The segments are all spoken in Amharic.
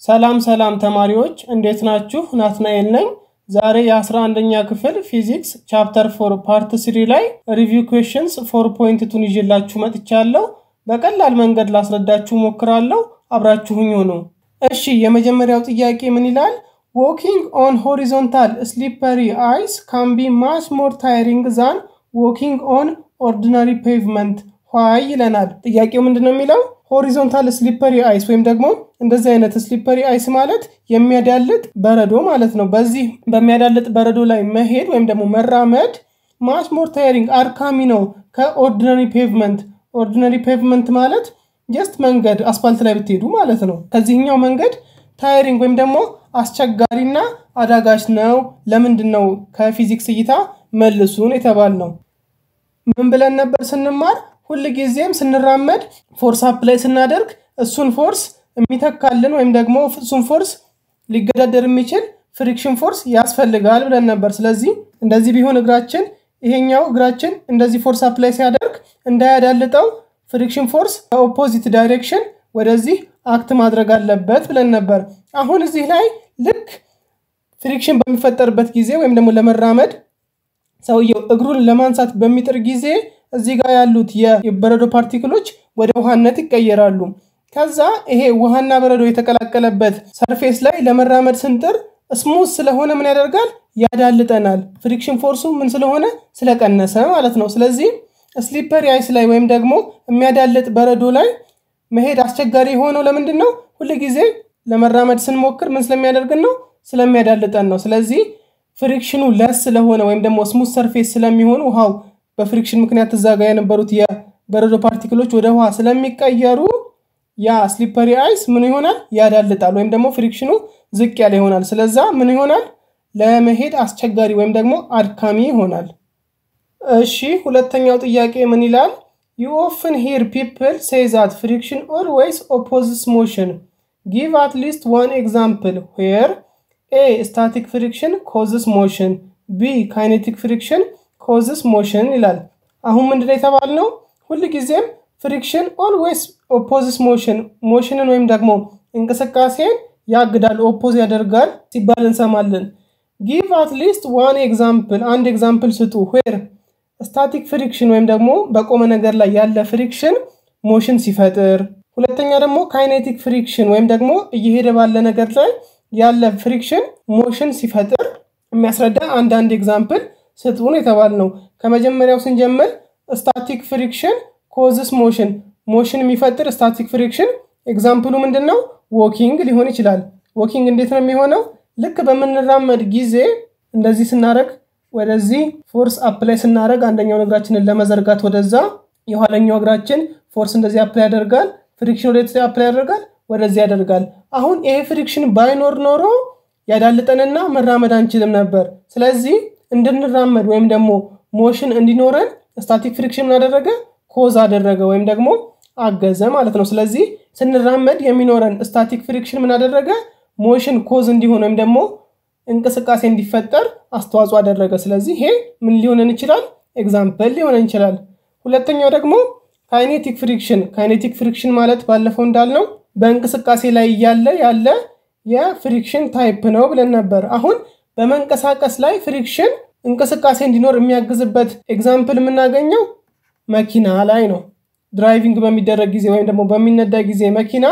ሰላም ሰላም ተማሪዎች እንዴት ናችሁ? ናትናኤል ነኝ። ዛሬ የ11ኛ ክፍል ፊዚክስ ቻፕተር ፎር ፓርት ስሪ ላይ ሪቪው ኩዌሽንስ ፎር ፖይንት ቱን ይዤላችሁ መጥቻለሁ። በቀላል መንገድ ላስረዳችሁ ሞክራለሁ። አብራችሁኝ ሁኑ። እሺ የመጀመሪያው ጥያቄ ምን ይላል? ዎኪንግ ኦን ሆሪዞንታል ስሊፐሪ አይስ ካን ቢ ማስ ሞር ታይሪንግ ዛን ዎኪንግ ኦን ኦርዲናሪ ፔቭመንት ዋይ ይለናል። ጥያቄው ምንድን ነው የሚለው ሆሪዞንታል ስሊፐሪ አይስ ወይም ደግሞ እንደዚህ አይነት ስሊፐሪ አይስ ማለት የሚያዳልጥ በረዶ ማለት ነው። በዚህ በሚያዳልጥ በረዶ ላይ መሄድ ወይም ደግሞ መራመድ ማስ ሞር ታይሪንግ አድካሚ ነው ከኦርዲናሪ ፔቭመንት። ኦርዲናሪ ፔቭመንት ማለት ጀስት መንገድ አስፋልት ላይ ብትሄዱ ማለት ነው። ከዚህኛው መንገድ ታይሪንግ ወይም ደግሞ አስቸጋሪና አዳጋች ነው። ለምንድን ነው ከፊዚክስ እይታ መልሱን የተባል ነው። ምን ብለን ነበር ስንማር ሁል ጊዜም ስንራመድ ፎርስ አፕ ላይ ስናደርግ እሱን ፎርስ የሚተካልን ወይም ደግሞ እሱን ፎርስ ሊገዳደር የሚችል ፍሪክሽን ፎርስ ያስፈልጋል ብለን ነበር። ስለዚህ እንደዚህ ቢሆን እግራችን ይሄኛው እግራችን እንደዚህ ፎርስ አፕ ላይ ሲያደርግ እንዳያዳልጠው ፍሪክሽን ፎርስ ከኦፖዚት ዳይሬክሽን ወደዚህ አክት ማድረግ አለበት ብለን ነበር። አሁን እዚህ ላይ ልክ ፍሪክሽን በሚፈጠርበት ጊዜ ወይም ደግሞ ለመራመድ ሰውየው እግሩን ለማንሳት በሚጥር ጊዜ እዚህ ጋር ያሉት የበረዶ ፓርቲክሎች ወደ ውሃነት ይቀየራሉ። ከዛ ይሄ ውሃና በረዶ የተቀላቀለበት ሰርፌስ ላይ ለመራመድ ስንጥር ስሙዝ ስለሆነ ምን ያደርጋል? ያዳልጠናል። ፍሪክሽን ፎርሱ ምን ስለሆነ ስለቀነሰ ማለት ነው። ስለዚህ ስሊፐሪ አይስ ላይ ወይም ደግሞ የሚያዳልጥ በረዶ ላይ መሄድ አስቸጋሪ የሆነው ለምንድን ነው? ሁል ጊዜ ለመራመድ ስንሞክር ምን ስለሚያደርግን ነው? ስለሚያዳልጠን ነው። ስለዚህ ፍሪክሽኑ ለስ ስለሆነ ወይም ደግሞ ስሙዝ ሰርፌስ ስለሚሆን ውሃው በፍሪክሽን ምክንያት እዛ ጋር የነበሩት የበረዶ ፓርቲክሎች ወደ ውሃ ስለሚቀየሩ ያ ስሊፐሪ አይስ ምን ይሆናል? ያዳልጣል ወይም ደግሞ ፍሪክሽኑ ዝቅ ያለ ይሆናል። ስለዛ ምን ይሆናል? ለመሄድ አስቸጋሪ ወይም ደግሞ አድካሚ ይሆናል። እሺ ሁለተኛው ጥያቄ ምን ይላል? ዩ ኦፍን ሂር ፒፕል ሴይ ዛት ፍሪክሽን ኦልዌይስ ኦፖዝስ ሞሽን ጊቭ አት ሊስት ዋን ኤግዛምፕል ዌር ኤ ስታቲክ ፍሪክሽን ኮዝስ ሞሽን ቢ ካይኔቲክ ፍሪክሽን ኮዝስ ሞሽን ይላል። አሁን ምንድን ነው የተባልነው? ሁል ጊዜም ፍሪክሽን ኦልዌይስ ኦፖዝስ ሞሽን ሞሽንን ወይም ደግሞ እንቅስቃሴን ያግዳል ኦፖዝ ያደርጋል ሲባል እንሰማለን። ጊቭ አት ሊስት ዋን ኤግዛምፕል አንድ ኤግዛምፕል ስጡ። ዌር ስታቲክ ፍሪክሽን ወይም ደግሞ በቆመ ነገር ላይ ያለ ፍሪክሽን ሞሽን ሲፈጥር፣ ሁለተኛ ደግሞ ካይኔቲክ ፍሪክሽን ወይም ደግሞ እየሄደ ባለ ነገር ላይ ያለ ፍሪክሽን ሞሽን ሲፈጥር የሚያስረዳ አንዳንድ ኤግዛምፕል ስጡን የተባል ነው። ከመጀመሪያው ስንጀምር ስታቲክ ፍሪክሽን ኮዝስ ሞሽን ሞሽን የሚፈጥር ስታቲክ ፍሪክሽን ኤግዛምፕሉ ምንድን ነው? ዎኪንግ ሊሆን ይችላል። ዎኪንግ እንዴት ነው የሚሆነው? ልክ በምንራመድ ጊዜ እንደዚህ ስናደረግ ወደዚህ ፎርስ አፕላይ ስናደረግ አንደኛውን እግራችንን ለመዘርጋት ወደዛ የኋለኛው እግራችን ፎርስ እንደዚህ አፕላይ ያደርጋል። ፍሪክሽን ወደ አፕላይ ያደርጋል፣ ወደዚህ ያደርጋል። አሁን ይሄ ፍሪክሽን ባይኖር ኖሮ ያዳልጠንና መራመድ አንችልም ነበር። ስለዚህ እንድንራመድ ወይም ደግሞ ሞሽን እንዲኖረን ስታቲክ ፍሪክሽን ምን አደረገ? ኮዝ አደረገ ወይም ደግሞ አገዘ ማለት ነው። ስለዚህ ስንራመድ የሚኖረን ስታቲክ ፍሪክሽን ምን አደረገ? ሞሽን ኮዝ እንዲሆን ወይም ደግሞ እንቅስቃሴ እንዲፈጠር አስተዋጽኦ አደረገ። ስለዚህ ይሄ ምን ሊሆነን ይችላል? ኤግዛምፕል ሊሆነን ይችላል። ሁለተኛው ደግሞ ካይኔቲክ ፍሪክሽን። ካይኔቲክ ፍሪክሽን ማለት ባለፈው እንዳልነው በእንቅስቃሴ ላይ እያለ ያለ የፍሪክሽን ታይፕ ነው ብለን ነበር። አሁን በመንቀሳቀስ ላይ ፍሪክሽን እንቅስቃሴ እንዲኖር የሚያግዝበት ኤግዛምፕል የምናገኘው መኪና ላይ ነው። ድራይቪንግ በሚደረግ ጊዜ ወይም ደግሞ በሚነዳ ጊዜ መኪና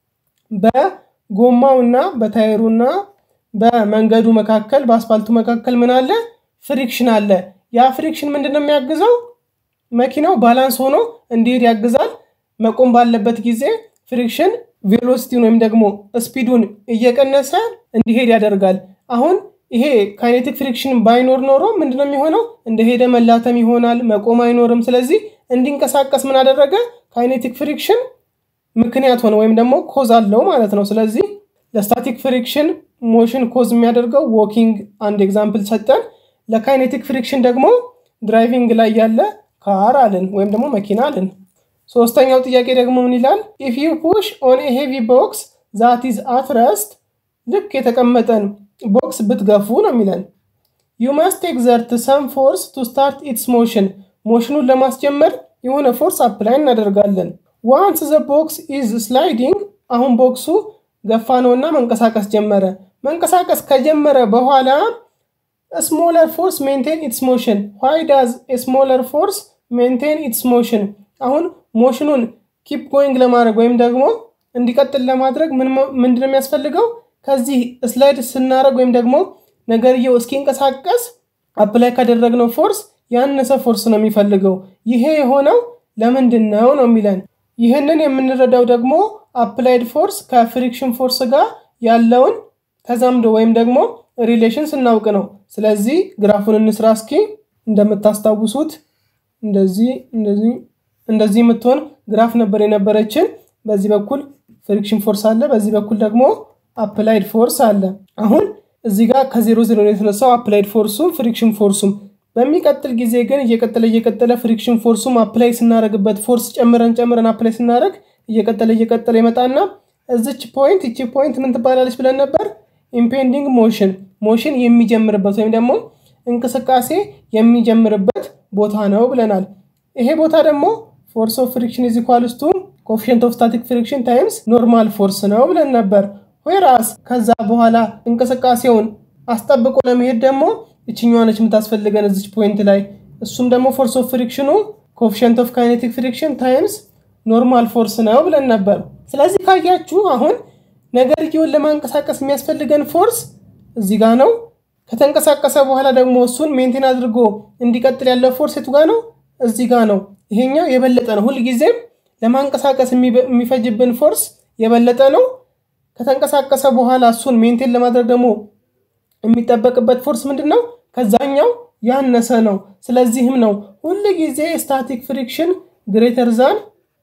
በጎማው እና በታይሩ እና በመንገዱ መካከል በአስፋልቱ መካከል ምን አለ? ፍሪክሽን አለ። ያ ፍሪክሽን ምንድን ነው የሚያግዘው? መኪናው ባላንስ ሆኖ እንዲሄድ ያግዛል። መቆም ባለበት ጊዜ ፍሪክሽን ቬሎሲቲውን ወይም ደግሞ ስፒዱን እየቀነሰ እንዲሄድ ያደርጋል። አሁን ይሄ ካይኔቲክ ፍሪክሽን ባይኖር ኖሮ ምንድነው የሚሆነው? እንደሄደ መላተም ይሆናል፣ መቆም አይኖርም። ስለዚህ እንዲንቀሳቀስ ምን አደረገ? ካይኔቲክ ፍሪክሽን ምክንያት ሆነ ወይም ደግሞ ኮዝ አለው ማለት ነው። ስለዚህ ለስታቲክ ፍሪክሽን ሞሽን ኮዝ የሚያደርገው ዎኪንግ አንድ ኤግዛምፕል ሰጠን። ለካይኔቲክ ፍሪክሽን ደግሞ ድራይቪንግ ላይ ያለ ካር አልን ወይም ደግሞ መኪና አልን። ሶስተኛው ጥያቄ ደግሞ ምን ይላል? ኢፍ ዩ ፑሽ ኦን ሄቪ ቦክስ ዛት ኢዝ አት ረስት ልክ የተቀመጠን ቦክስ ብትገፉ ነው የሚለን። ዩ መስት ኤግዘርት ሰም ፎርስ ቱ ስታርት ኢትስ ሞሽን ሞሽኑን ለማስጀመር የሆነ ፎርስ አፕላይ እናደርጋለን። ዋንስ ዘ ቦክስ ኢዝ ስላይዲንግ አሁን ቦክሱ ገፋ ነውና መንቀሳቀስ ጀመረ። መንቀሳቀስ ከጀመረ በኋላ ስሞለር ፎርስ ሜንቴን ኢትስ ሞሽን ዋይ ዳዝ ስሞለር ፎርስ ሜንቴን ኢትስ ሞሽን። አሁን ሞሽኑን ኪፕ ጎይንግ ለማድረግ ወይም ደግሞ እንዲቀጥል ለማድረግ ምንድን ነው የሚያስፈልገው? ከዚህ ስላይድ ስናደረግ ወይም ደግሞ ነገርየው እስኪንቀሳቀስ አፕላይ ካደረግነው ፎርስ ያነሰ ፎርስ ነው የሚፈልገው። ይሄ የሆነው ለምንድን ነው ነው የሚለን። ይህንን የምንረዳው ደግሞ አፕላይድ ፎርስ ከፍሪክሽን ፎርስ ጋር ያለውን ተዛምዶ ወይም ደግሞ ሪሌሽን ስናውቅ ነው። ስለዚህ ግራፉን እንስራ እስኪ። እንደምታስታውሱት እንደዚህ እንደዚህ እንደዚህ የምትሆን ግራፍ ነበር የነበረችን። በዚህ በኩል ፍሪክሽን ፎርስ አለ፣ በዚህ በኩል ደግሞ አፕላይድ ፎርስ አለ። አሁን እዚህ ጋር ከዜሮ ዜሮ የተነሳው አፕላይድ ፎርሱም ፍሪክሽን ፎርሱም በሚቀጥል ጊዜ ግን እየቀጠለ እየቀጠለ ፍሪክሽን ፎርሱም አፕላይ ስናደረግበት ፎርስ ጨምረን ጨምረን አፕላይ ስናደረግ እየቀጠለ እየቀጠለ ይመጣና እዚች ፖይንት እቺ ፖይንት ምን ትባላለች ብለን ነበር? ኢምፔንዲንግ ሞሽን ሞሽን የሚጀምርበት ወይም ደግሞ እንቅስቃሴ የሚጀምርበት ቦታ ነው ብለናል። ይሄ ቦታ ደግሞ ፎርስ ኦፍ ፍሪክሽን ኢዝ ኢኳልስ ቱ ኮፊሽንት ኦፍ ስታቲክ ፍሪክሽን ታይምስ ኖርማል ፎርስ ነው ብለን ነበር። ዌራስ ከዛ በኋላ እንቅስቃሴውን አስጠብቆ ለመሄድ ደግሞ እችኛዋ ነች የምታስፈልገን እዚች ፖይንት ላይ እሱም ደግሞ ፎርስ ኦፍ ፍሪክሽኑ ኮፊሽንት ኦፍ ካይኔቲክ ፍሪክሽን ታይምስ ኖርማል ፎርስ ነው ብለን ነበር። ስለዚህ ካያችሁ አሁን ነገርየውን ለማንቀሳቀስ የሚያስፈልገን ፎርስ እዚህ ጋ ነው። ከተንቀሳቀሰ በኋላ ደግሞ እሱን ሜንቴን አድርጎ እንዲቀጥል ያለው ፎርስ የቱ ጋ ነው? እዚህ ጋ ነው። ይሄኛው የበለጠ ነው። ሁልጊዜም ለማንቀሳቀስ የሚፈጅብን ፎርስ የበለጠ ነው። ከተንቀሳቀሰ በኋላ እሱን ሜንቴን ለማድረግ ደግሞ የሚጠበቅበት ፎርስ ምንድን ነው? ከዛኛው ያነሰ ነው። ስለዚህም ነው ሁል ጊዜ ስታቲክ ፍሪክሽን ግሬተር ዛን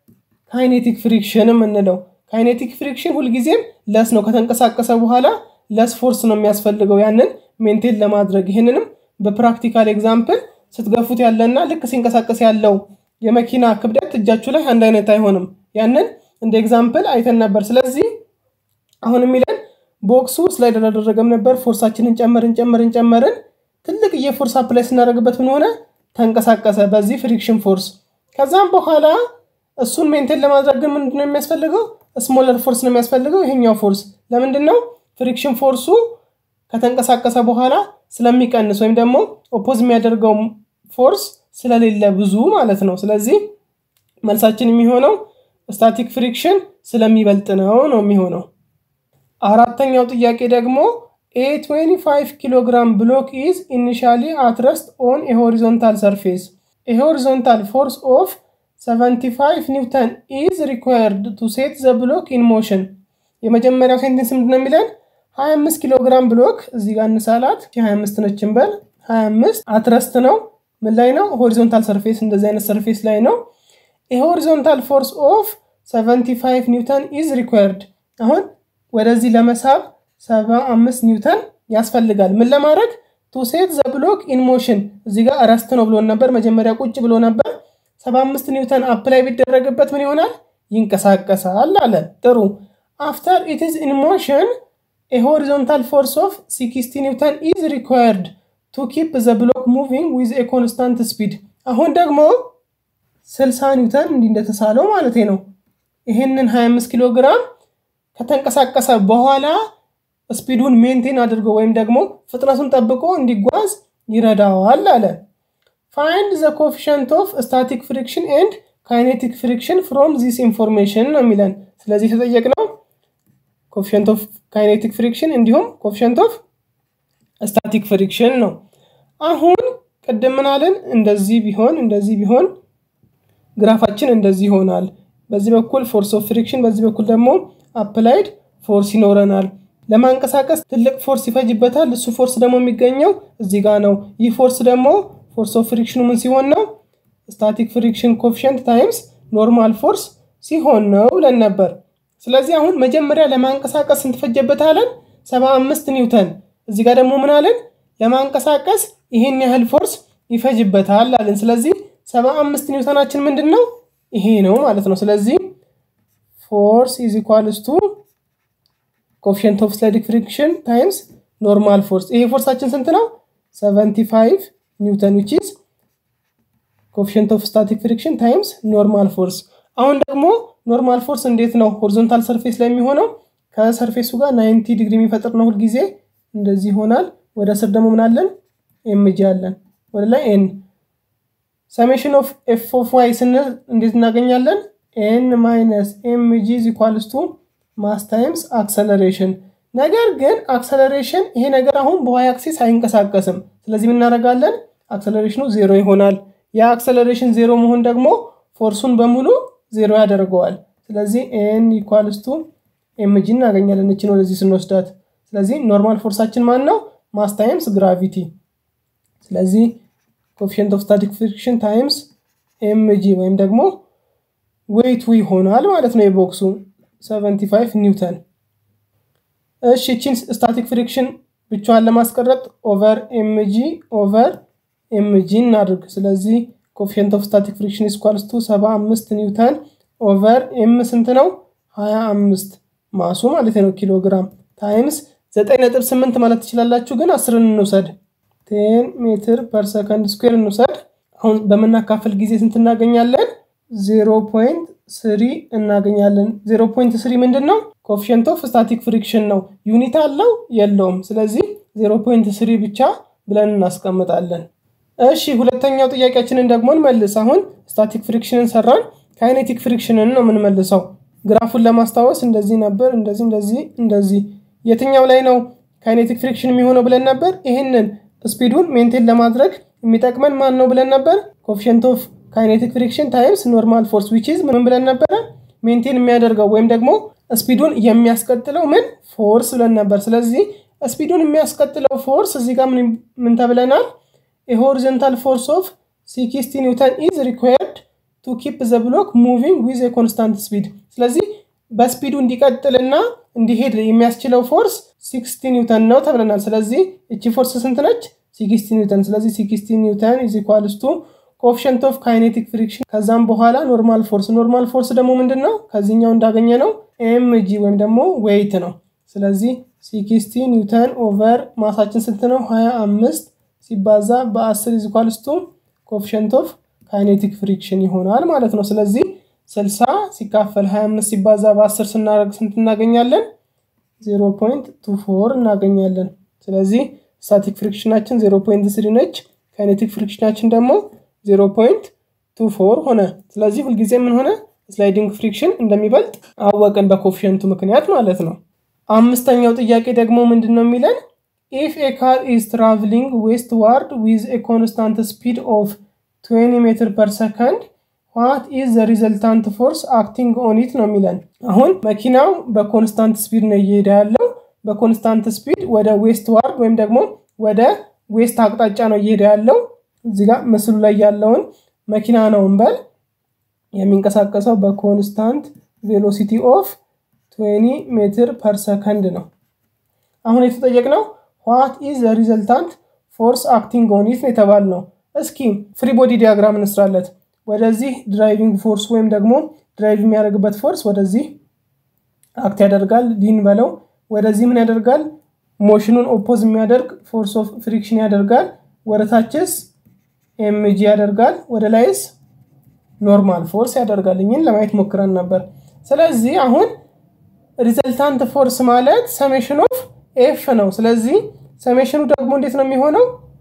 ካይኔቲክ ፍሪክሽን የምንለው። ካይኔቲክ ፍሪክሽን ሁልጊዜም ለስ ነው። ከተንቀሳቀሰ በኋላ ለስ ፎርስ ነው የሚያስፈልገው ያንን ሜንቴን ለማድረግ። ይህንንም በፕራክቲካል ኤግዛምፕል ስትገፉት ያለና ልክ ሲንቀሳቀስ ያለው የመኪና ክብደት እጃችሁ ላይ አንድ አይነት አይሆንም። ያንን እንደ ኤግዛምፕል አይተን ነበር። ስለዚህ አሁን የሚለን ቦክሱ ስላይድ አላደረገም ነበር። ፎርሳችንን ጨመርን ጨመርን ጨመርን። ትልቅ የፎርስ አፕላይ ስናደርግበት ምን ሆነ? ተንቀሳቀሰ በዚህ ፍሪክሽን ፎርስ። ከዛም በኋላ እሱን ሜንቴን ለማድረግ ግን ምንድነው የሚያስፈልገው? ስሞለር ፎርስ ነው የሚያስፈልገው። ይሄኛው ፎርስ ለምንድን ነው? ፍሪክሽን ፎርሱ ከተንቀሳቀሰ በኋላ ስለሚቀንስ ወይም ደግሞ ኦፖዝ የሚያደርገው ፎርስ ስለሌለ ብዙ ማለት ነው። ስለዚህ መልሳችን የሚሆነው ስታቲክ ፍሪክሽን ስለሚበልጥ ነው ነው የሚሆነው። አራተኛው ጥያቄ ደግሞ ኤ 25 ኪሎ ግራም ብሎክ ኢዝ ኢኒሻሊ አትረስት ኦን የሆሪዞንታል ሰርፌስ የሆሪዞንታል ፎርስ ኦፍ 75 ኒውተን ኢዝ ሪኳየርድ ቱ ሴት ዘ ብሎክ ኢን ሞሽን። የመጀመሪያው ሴንቴንስ ምንድን ነው የሚለን? 25 ኪሎ ግራም ብሎክ እዚህ ጋር እንሳላት 25 ነች እንበል 25 አትረስት ነው ምን ላይ ነው? ሆሪዞንታል ሰርፌስ እንደዚህ አይነት ሰርፌስ ላይ ነው። የሆሪዞንታል ፎርስ ኦፍ 75 ኒውተን ኢዝ ሪኳየርድ አሁን ወደዚህ ለመሳብ 75 ኒውተን ያስፈልጋል። ምን ለማድረግ ቱ ሴት ዘ ብሎክ ኢን ሞሽን። እዚህ ጋር ረስት ነው ብሎን ነበር፣ መጀመሪያ ቁጭ ብሎ ነበር። 75 ኒውተን አፕላይ ቢደረግበት ምን ይሆናል? ይንቀሳቀሳል አለ። ጥሩ አፍተር ኢት ኢዝ ኢን ሞሽን ኤ ሆሪዞንታል ፎርስ ኦፍ 60 ኒውተን ኢዝ ሪኳየርድ ቱ ኪፕ ዘ ብሎክ ሙቪንግ ዊዝ ኤ ኮንስታንት ስፒድ። አሁን ደግሞ 60 ኒውተን እንዲህ እንደተሳለው ማለት ነው። ይህንን 25 ኪሎ ግራም ከተንቀሳቀሰ በኋላ ስፒዱን ሜንቴን አድርጎ ወይም ደግሞ ፍጥነቱን ጠብቆ እንዲጓዝ ይረዳዋል አለ። ፋይንድ ዘ ኮፊሽንት ኦፍ ስታቲክ ፍሪክሽን ኤንድ ካይኔቲክ ፍሪክሽን ፍሮም ዚስ ኢንፎርሜሽን ነው የሚለን። ስለዚህ የተጠየቅነው ኮፊሽንት ኦፍ ካይኔቲክ ፍሪክሽን እንዲሁም ኮፊሽንት ኦፍ ስታቲክ ፍሪክሽን ነው። አሁን ቅድም ምናለን እንደዚህ ቢሆን እንደዚህ ቢሆን ግራፋችን እንደዚህ ይሆናል። በዚህ በኩል ፎርስ ኦፍ ፍሪክሽን፣ በዚህ በኩል ደግሞ አፕላይድ ፎርስ ይኖረናል። ለማንቀሳቀስ ትልቅ ፎርስ ይፈጅበታል። እሱ ፎርስ ደግሞ የሚገኘው እዚህ ጋር ነው። ይህ ፎርስ ደግሞ ፎርስ ኦፍ ፍሪክሽኑ ምን ሲሆን ነው? ስታቲክ ፍሪክሽን ኮፊሽንት ታይምስ ኖርማል ፎርስ ሲሆን ነው ብለን ነበር። ስለዚህ አሁን መጀመሪያ ለማንቀሳቀስ ስንት ፈጀበታለን? 75 ኒውተን። እዚህ ጋር ደግሞ ምን አለን? ለማንቀሳቀስ ይሄን ያህል ፎርስ ይፈጅበታል አለን። ስለዚህ 75 ኒውተናችን ምንድን ነው? ይሄ ነው ማለት ነው። ስለዚህ ፎርስ ኢዝ ኢኳልስ ቱ ኮፊሽንት ኦፍ ስታቲክ ፍሪክሽን ታይምስ ኖርማል ፎርስ። ይሄ ፎርሳችን ስንት ነው? 75 ኒውተን ዊች ኢዝ ኮፊሽንት ኦፍ ስታቲክ ፍሪክሽን ታይምስ ኖርማል ፎርስ። አሁን ደግሞ ኖርማል ፎርስ እንዴት ነው ሆሪዞንታል ሰርፌስ ላይ የሚሆነው? ከሰርፌሱ ጋር ናይንቲ ዲግሪ የሚፈጥር ነው ሁልጊዜ እንደዚህ ይሆናል። ወደ ስር ደግሞ ምናለን ኤምጂ አለን። ወደ ላይ ኤን ሰሜሽን ኦፍ ኤፍ ኦፍ ዋይ ስንል እንዴት እናገኛለን? ኤን ማይነስ ኤምጂ ኢኳልስ ቱ ማስ ታይምስ አክሰለሬሽን። ነገር ግን አክሰለሬሽን ይሄ ነገር አሁን በዋይ አክሲስ አይንቀሳቀስም። ስለዚህ እናደርጋለን አክሰለሬሽኑ ዜሮ ይሆናል። የአክሰለሬሽን ዜሮ መሆን ደግሞ ፎርሱን በሙሉ ዜሮ ያደርገዋል። ስለዚህ ኤን ኢኳልስ ቱ ኤምጂ እናገኛለን እችን ወደዚህ ስንወስዳት። ስለዚህ ኖርማል ፎርሳችን ማን ነው? ማስ ታይምስ ግራቪቲ። ስለዚህ ኮፊሽንት ኦፍ ስታቲክ ፍሪክሽን ታይምስ ኤምጂ ወይም ደግሞ ዌይቱ ይሆናል ማለት ነው የቦክሱ 75 ኒውተን። እሺ እቺን ስታቲክ ፍሪክሽን ብቻዋን ለማስቀረጥ ኦቨር ኤምጂ ኦቨር ኤምጂ እናድርግ። ስለዚህ ኮፊሽንት ኦፍ ስታቲክ ፍሪክሽን ኢስኳልስ ቱ 75 ኒውተን ኦቨር ኤም ስንት ነው? 25 ማሱ ማለት ነው ኪሎ ግራም ታይምስ 9.8 ማለት ትችላላችሁ፣ ግን አስርን እንውሰድ። ቴን ሜትር ፐር ሰከንድ ስኩዌር እንውሰድ። አሁን በምናካፍል ጊዜ ስንት እናገኛለን? 0.3 እናገኛለን። 0.3 ምንድን ነው? ኮፊሽንት ኦፍ ስታቲክ ፍሪክሽን ነው። ዩኒት አለው የለውም? ስለዚህ 0.3 ብቻ ብለን እናስቀምጣለን። እሺ ሁለተኛው ጥያቄያችንን ደግሞ እንመልስ። አሁን ስታቲክ ፍሪክሽንን ሰራን፣ ካይኔቲክ ፍሪክሽንን ነው የምንመልሰው። ግራፉን ለማስታወስ እንደዚህ ነበር፣ እንደዚህ እንደዚህ እንደዚህ። የትኛው ላይ ነው ካይኔቲክ ፍሪክሽን የሚሆነው ብለን ነበር? ይህንን ስፒዱን ሜንቴን ለማድረግ የሚጠቅመን ማን ነው ብለን ነበር? ኮፊሽንት ኦፍ ካይኔቲክ ፍሪክሽን ታይምስ ኖርማል ፎርስ ዊች ኢዝ ምን ብለን ነበረ? ሜንቴን የሚያደርገው ወይም ደግሞ ስፒዱን የሚያስቀጥለው ምን ፎርስ ብለን ነበር። ስለዚህ ስፒዱን የሚያስቀጥለው ፎርስ እዚህ ጋር ምን ተብለናል? የሆሪዞንታል ፎርስ ኦፍ ሲክስቲ ኒውተን ኢዝ ሪኳየርድ ቱ ኪፕ ዘ ብሎክ ሙቪንግ ዊዝ ኮንስታንት ስፒድ። ስለዚህ በስፒዱ እንዲቀጥልና እንዲሄድ የሚያስችለው ፎርስ ሲክስቲ ኒውተን ነው ተብለናል። ስለዚህ እቺ ፎርስ ስንት ነች? ሲክስቲ ኒውተን። ስለዚህ ሲክስቲ ኒውተን ኢዝ ኢኳልስ ቱ ኮኤፊሽንት ኦፍ ካይኔቲክ ፍሪክሽን ከዛም በኋላ ኖርማል ፎርስ። ኖርማል ፎርስ ደግሞ ምንድን ነው? ከዚህኛው እንዳገኘ ነው ኤምጂ ወይም ደግሞ ዌይት ነው። ስለዚህ ሲክስቲ ኒውተን ኦቨር ማሳችን ስንት ነው? 25 ሲባዛ በ10 ኢዝ ኢኳልስ ቱ ኮኤፊሽንት ኦፍ ካይኔቲክ ፍሪክሽን ይሆናል ማለት ነው። ስለዚህ 60 ሲካፈል 25 ሲባዛ በ10 ስናደርግ ስንት እናገኛለን? 0.24 እናገኛለን። ስለዚህ ስታቲክ ፍሪክሽናችን 0.3 ነች። ካይኔቲክ ፍሪክሽናችን ደግሞ 0.24 ሆነ። ስለዚህ ሁልጊዜ ምን ሆነ? ስላይዲንግ ፍሪክሽን እንደሚበልጥ አወቅን በኮፊሽንቱ ምክንያት ማለት ነው። አምስተኛው ጥያቄ ደግሞ ምንድን ነው የሚለን ኢፍ ኤ ካር ኢዝ ትራቭሊንግ ዌስት ዋርድ ዊዝ ኤ ኮንስታንት ስፒድ ኦፍ 20 ሜትር ፐር ሰከንድ ዋት ኢዝ ዘ ሪዘልታንት ፎርስ አክቲንግ ኦን ኢት ነው የሚለን። አሁን መኪናው በኮንስታንት ስፒድ ነው እየሄደ ያለው። በኮንስታንት ስፒድ ወደ ዌስት ዋርድ ወይም ደግሞ ወደ ዌስት አቅጣጫ ነው እየሄደ ያለው። እዚህ ጋር ምስሉ ላይ ያለውን መኪና ነው እንበል የሚንቀሳቀሰው በኮንስታንት ቬሎሲቲ ኦፍ 20 ሜትር ፐር ሰከንድ ነው። አሁን የተጠየቅነው ዋት ኢዝ ዘ ሪዘልታንት ፎርስ አክቲንግ ኦን ኢት የተባል ነው። እስኪ ፍሪ ቦዲ ዲያግራም እንስራለት። ወደዚህ ድራይቪንግ ፎርስ ወይም ደግሞ ድራይቭ የሚያደርግበት ፎርስ ወደዚህ አክት ያደርጋል፣ ዲን በለው። ወደዚህ ምን ያደርጋል? ሞሽኑን ኦፖዝ የሚያደርግ ፎርስ ኦፍ ፍሪክሽን ያደርጋል። ወደታችስ ኤምጂ ያደርጋል። ወደ ላይስ ኖርማል ፎርስ ያደርጋል። እኝን ለማየት ሞክረን ነበር። ስለዚህ አሁን ሪዘልታንት ፎርስ ማለት ሰሜሽን ኦፍ ኤፍ ነው። ስለዚህ ሰሜሽኑ ደግሞ እንዴት ነው የሚሆነው?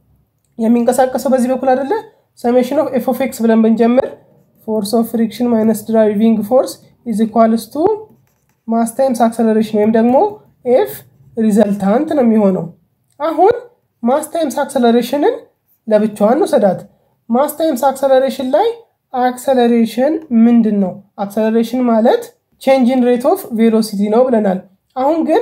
የሚንቀሳቀሰው በዚህ በኩል አይደለ? ሰሜሽን ኦፍ ኤፍ ኦፍ ኤክስ ብለን ብንጀምር ፎርስ ኦፍ ፍሪክሽን ማይነስ ድራይቪንግ ፎርስ ኢዝ ኢኳልስ ቱ ማስ ታይምስ አክሰለሬሽን ወይም ደግሞ ኤፍ ሪዘልታንት ነው የሚሆነው። አሁን ማስ ታይምስ አክሰለሬሽንን ለብቻዋን ውሰዳት። ማስ ታይምስ አክሰለሬሽን ላይ አክሰለሬሽን ምንድን ነው? አክሰለሬሽን ማለት ቼንጅን ሬት ኦፍ ቬሎሲቲ ነው ብለናል። አሁን ግን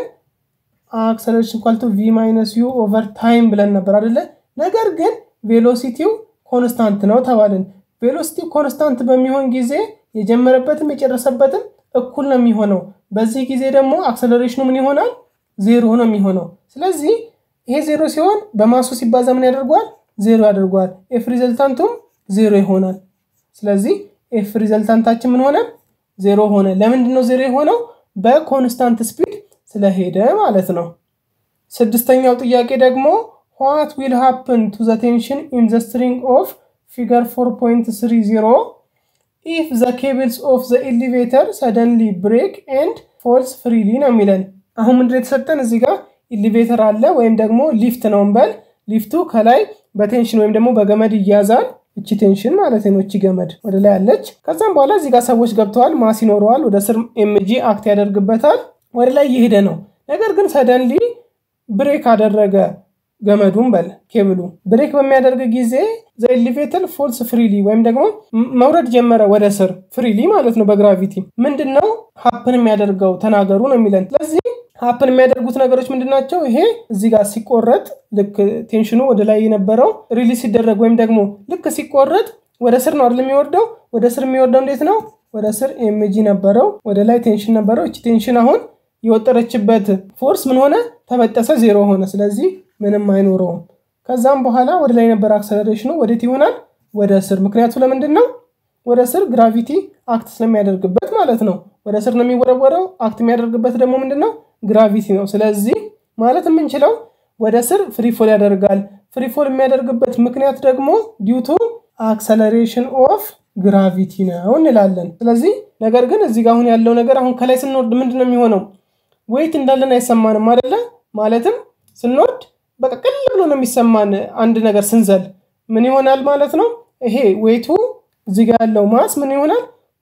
አክሰለሬሽን ኳልቱ ቪ ማይነስ ዩ ኦቨር ታይም ብለን ነበር አደለ? ነገር ግን ቬሎሲቲው ኮንስታንት ነው ተባልን። ቬሎሲቲው ኮንስታንት በሚሆን ጊዜ የጀመረበትም የጨረሰበትም እኩል ነው የሚሆነው። በዚህ ጊዜ ደግሞ አክሰለሬሽኑ ምን ይሆናል? ዜሮ ነው የሚሆነው። ስለዚህ ይሄ ዜሮ ሲሆን በማሱ ሲባዛ ምን ያደርገዋል? ዜሮ ያደርገዋል። ኤፍ ሪዘልታንቱም ዜሮ ይሆናል። ስለዚህ ኤፍ ሪዘልታንታችን ምን ሆነ? ዜሮ ሆነ። ለምንድን ነው ዜሮ የሆነው? በኮንስታንት ስፒድ ስለሄደ ማለት ነው። ስድስተኛው ጥያቄ ደግሞ ዋት ዊል ሃፕን ቱ ዘ ቴንሽን ኢን ዘ ስትሪንግ ኦፍ ፊገር 4.30 ኢፍ ዘ ኬብልስ ኦፍ ዘ ኤሊቬተር ሰደንሊ ብሬክ ኤንድ ፎልስ ፍሪሊ ነው የሚለን። አሁን ምንድን የተሰጠን እዚህ ጋር ኢሊቬተር አለ ወይም ደግሞ ሊፍት ነው እንበል። ሊፍቱ ከላይ በቴንሽን ወይም ደግሞ በገመድ ይያዛል። እቺ ቴንሽን ማለት ነው። እቺ ገመድ ወደ ላይ አለች። ከዛም በኋላ እዚህ ጋር ሰዎች ገብተዋል፣ ማስ ይኖረዋል። ወደ ስር ኤምጂ አክት ያደርግበታል። ወደ ላይ እየሄደ ነው። ነገር ግን ሰደንሊ ብሬክ አደረገ ገመዱን በል ኬብሉ ብሬክ በሚያደርግ ጊዜ ዘ ኤሊቬተር ፎልስ ፍሪሊ ወይም ደግሞ መውረድ ጀመረ ወደ ስር ፍሪሊ ማለት ነው በግራቪቲ ምንድን ነው ሀፕን የሚያደርገው ተናገሩ ነው የሚለን ስለዚህ ሀፕን የሚያደርጉት ነገሮች ምንድን ናቸው ይሄ እዚህ ጋር ሲቆረጥ ልክ ቴንሽኑ ወደ ላይ የነበረው ሪሊዝ ሲደረግ ወይም ደግሞ ልክ ሲቆረጥ ወደ ስር ነው አይደል የሚወርደው ወደ ስር የሚወርደው እንዴት ነው ወደ ስር ኤምጂ ነበረው ወደ ላይ ቴንሽን ነበረው እቺ ቴንሽን አሁን የወጠረችበት ፎርስ ምን ሆነ ተበጠሰ ዜሮ ሆነ ስለዚህ ምንም አይኖረውም ከዛም በኋላ ወደ ላይ የነበረ አክሰለሬሽኑ ወዴት ይሆናል ወደ ስር ምክንያቱ ለምንድን ነው ወደ ስር ግራቪቲ አክት ስለሚያደርግበት ማለት ነው ወደ ስር ነው የሚወረወረው አክት የሚያደርግበት ደግሞ ምንድን ነው ግራቪቲ ነው ስለዚህ ማለት የምንችለው ወደ ስር ፍሪፎል ያደርጋል ፍሪፎል የሚያደርግበት ምክንያት ደግሞ ዲዩቱ አክሰለሬሽን ኦፍ ግራቪቲ ነው እንላለን ስለዚህ ነገር ግን እዚህ ጋር አሁን ያለው ነገር አሁን ከላይ ስንወርድ ምንድን ነው የሚሆነው ወይት እንዳለን አይሰማንም አደለ ማለትም ስንወርድ በቃ ቅል ብሎ ነው የሚሰማን አንድ ነገር ስንዘል ምን ይሆናል ማለት ነው ይሄ ዌቱ እዚህ ጋር ያለው ማስ ምን ይሆናል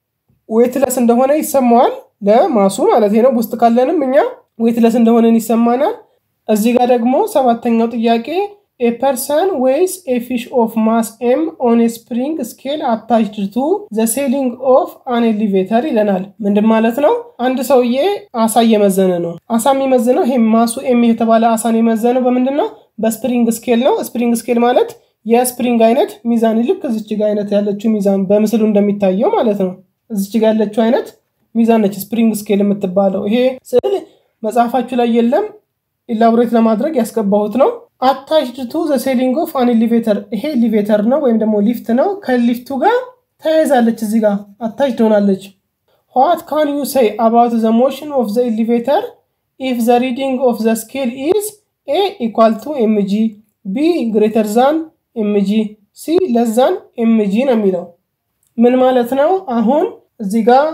ዌትለስ እንደሆነ ይሰማዋል ለማሱ ማለት ነው ውስጥ ካለንም እኛ ዌትለስ እንደሆነን ይሰማናል እዚህ ጋር ደግሞ ሰባተኛው ጥያቄ ኤ ፐርሰን ዌይስ ኤ ፊሽ ኦፍ ማስ ኤም ኦን ስፕሪንግ ስኬል አታችድ ቱ ዘ ሴሊንግ ኦፍ አን ኤሊቬተር ይለናል ምንድን ማለት ነው አንድ ሰውዬ አሳ እየመዘነ ነው አሳ የሚመዝነው ይሄ ማሱ ኤም የተባለ አሳን የመዘነው በምንድን ነው በስፕሪንግ ስኬል ነው ስፕሪንግ ስኬል ማለት የስፕሪንግ አይነት ሚዛን ልክ እዚች ጋ አይነት ያለችው ሚዛን በምስሉ እንደሚታየው ማለት ነው እዚች ጋ ያለችው አይነት ሚዛን ነች ስፕሪንግ ስኬል የምትባለው ይሄ ስዕል መጽሐፋችሁ ላይ የለም ኢላቦሬት ለማድረግ ያስገባሁት ነው አታችድ ቱ ዘ ሴሊንግ ኦፍ አን ኤሊቬተር ይሄ ኤሊቬተር ነው ወይም ደግሞ ሊፍት ነው ከሊፍቱ ጋር ተያይዛለች እዚህ ጋር አታችድ ሆናለች ዋት ካን ዩ ሴይ አባውት ዘ ሞሽን ኦፍ ዘ ኤሊቬተር ኢፍ ዘ ሪዲንግ ኦፍ ዘ ስኬል ኢዝ ኤ ኢኳል ቱ ኤምጂ ቢ ግሬተር ዛን ኤምጂ ሲ ለዛን ኤምጂ ነው የሚለው ምን ማለት ነው አሁን እዚህ ጋር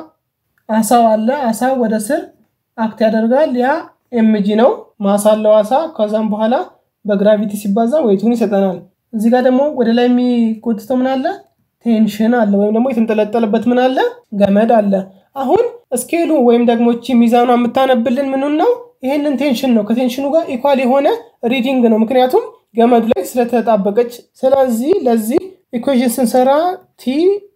አሳው አለ አሳ ወደ ስር አክት ያደርጋል ያ ኤምጂ ነው ማሳለው አሳ ከዛም በኋላ በግራቪቲ ሲባዛ ወይቱን ይሰጠናል እዚህ ጋር ደግሞ ወደ ላይ የሚጎትተው ምን አለ ቴንሽን አለ ወይም ደግሞ የተንጠለጠለበት ምን አለ ገመድ አለ አሁን ስኬሉ ወይም ደግሞ እቺ ሚዛኗ የምታነብልን ምኑን ነው ይህንን ቴንሽን ነው ከቴንሽኑ ጋር ኢኳል የሆነ ሪዲንግ ነው ምክንያቱም ገመዱ ላይ ስለተጣበቀች ስለዚህ ለዚህ ኢኩዌሽን ስንሰራ ቲ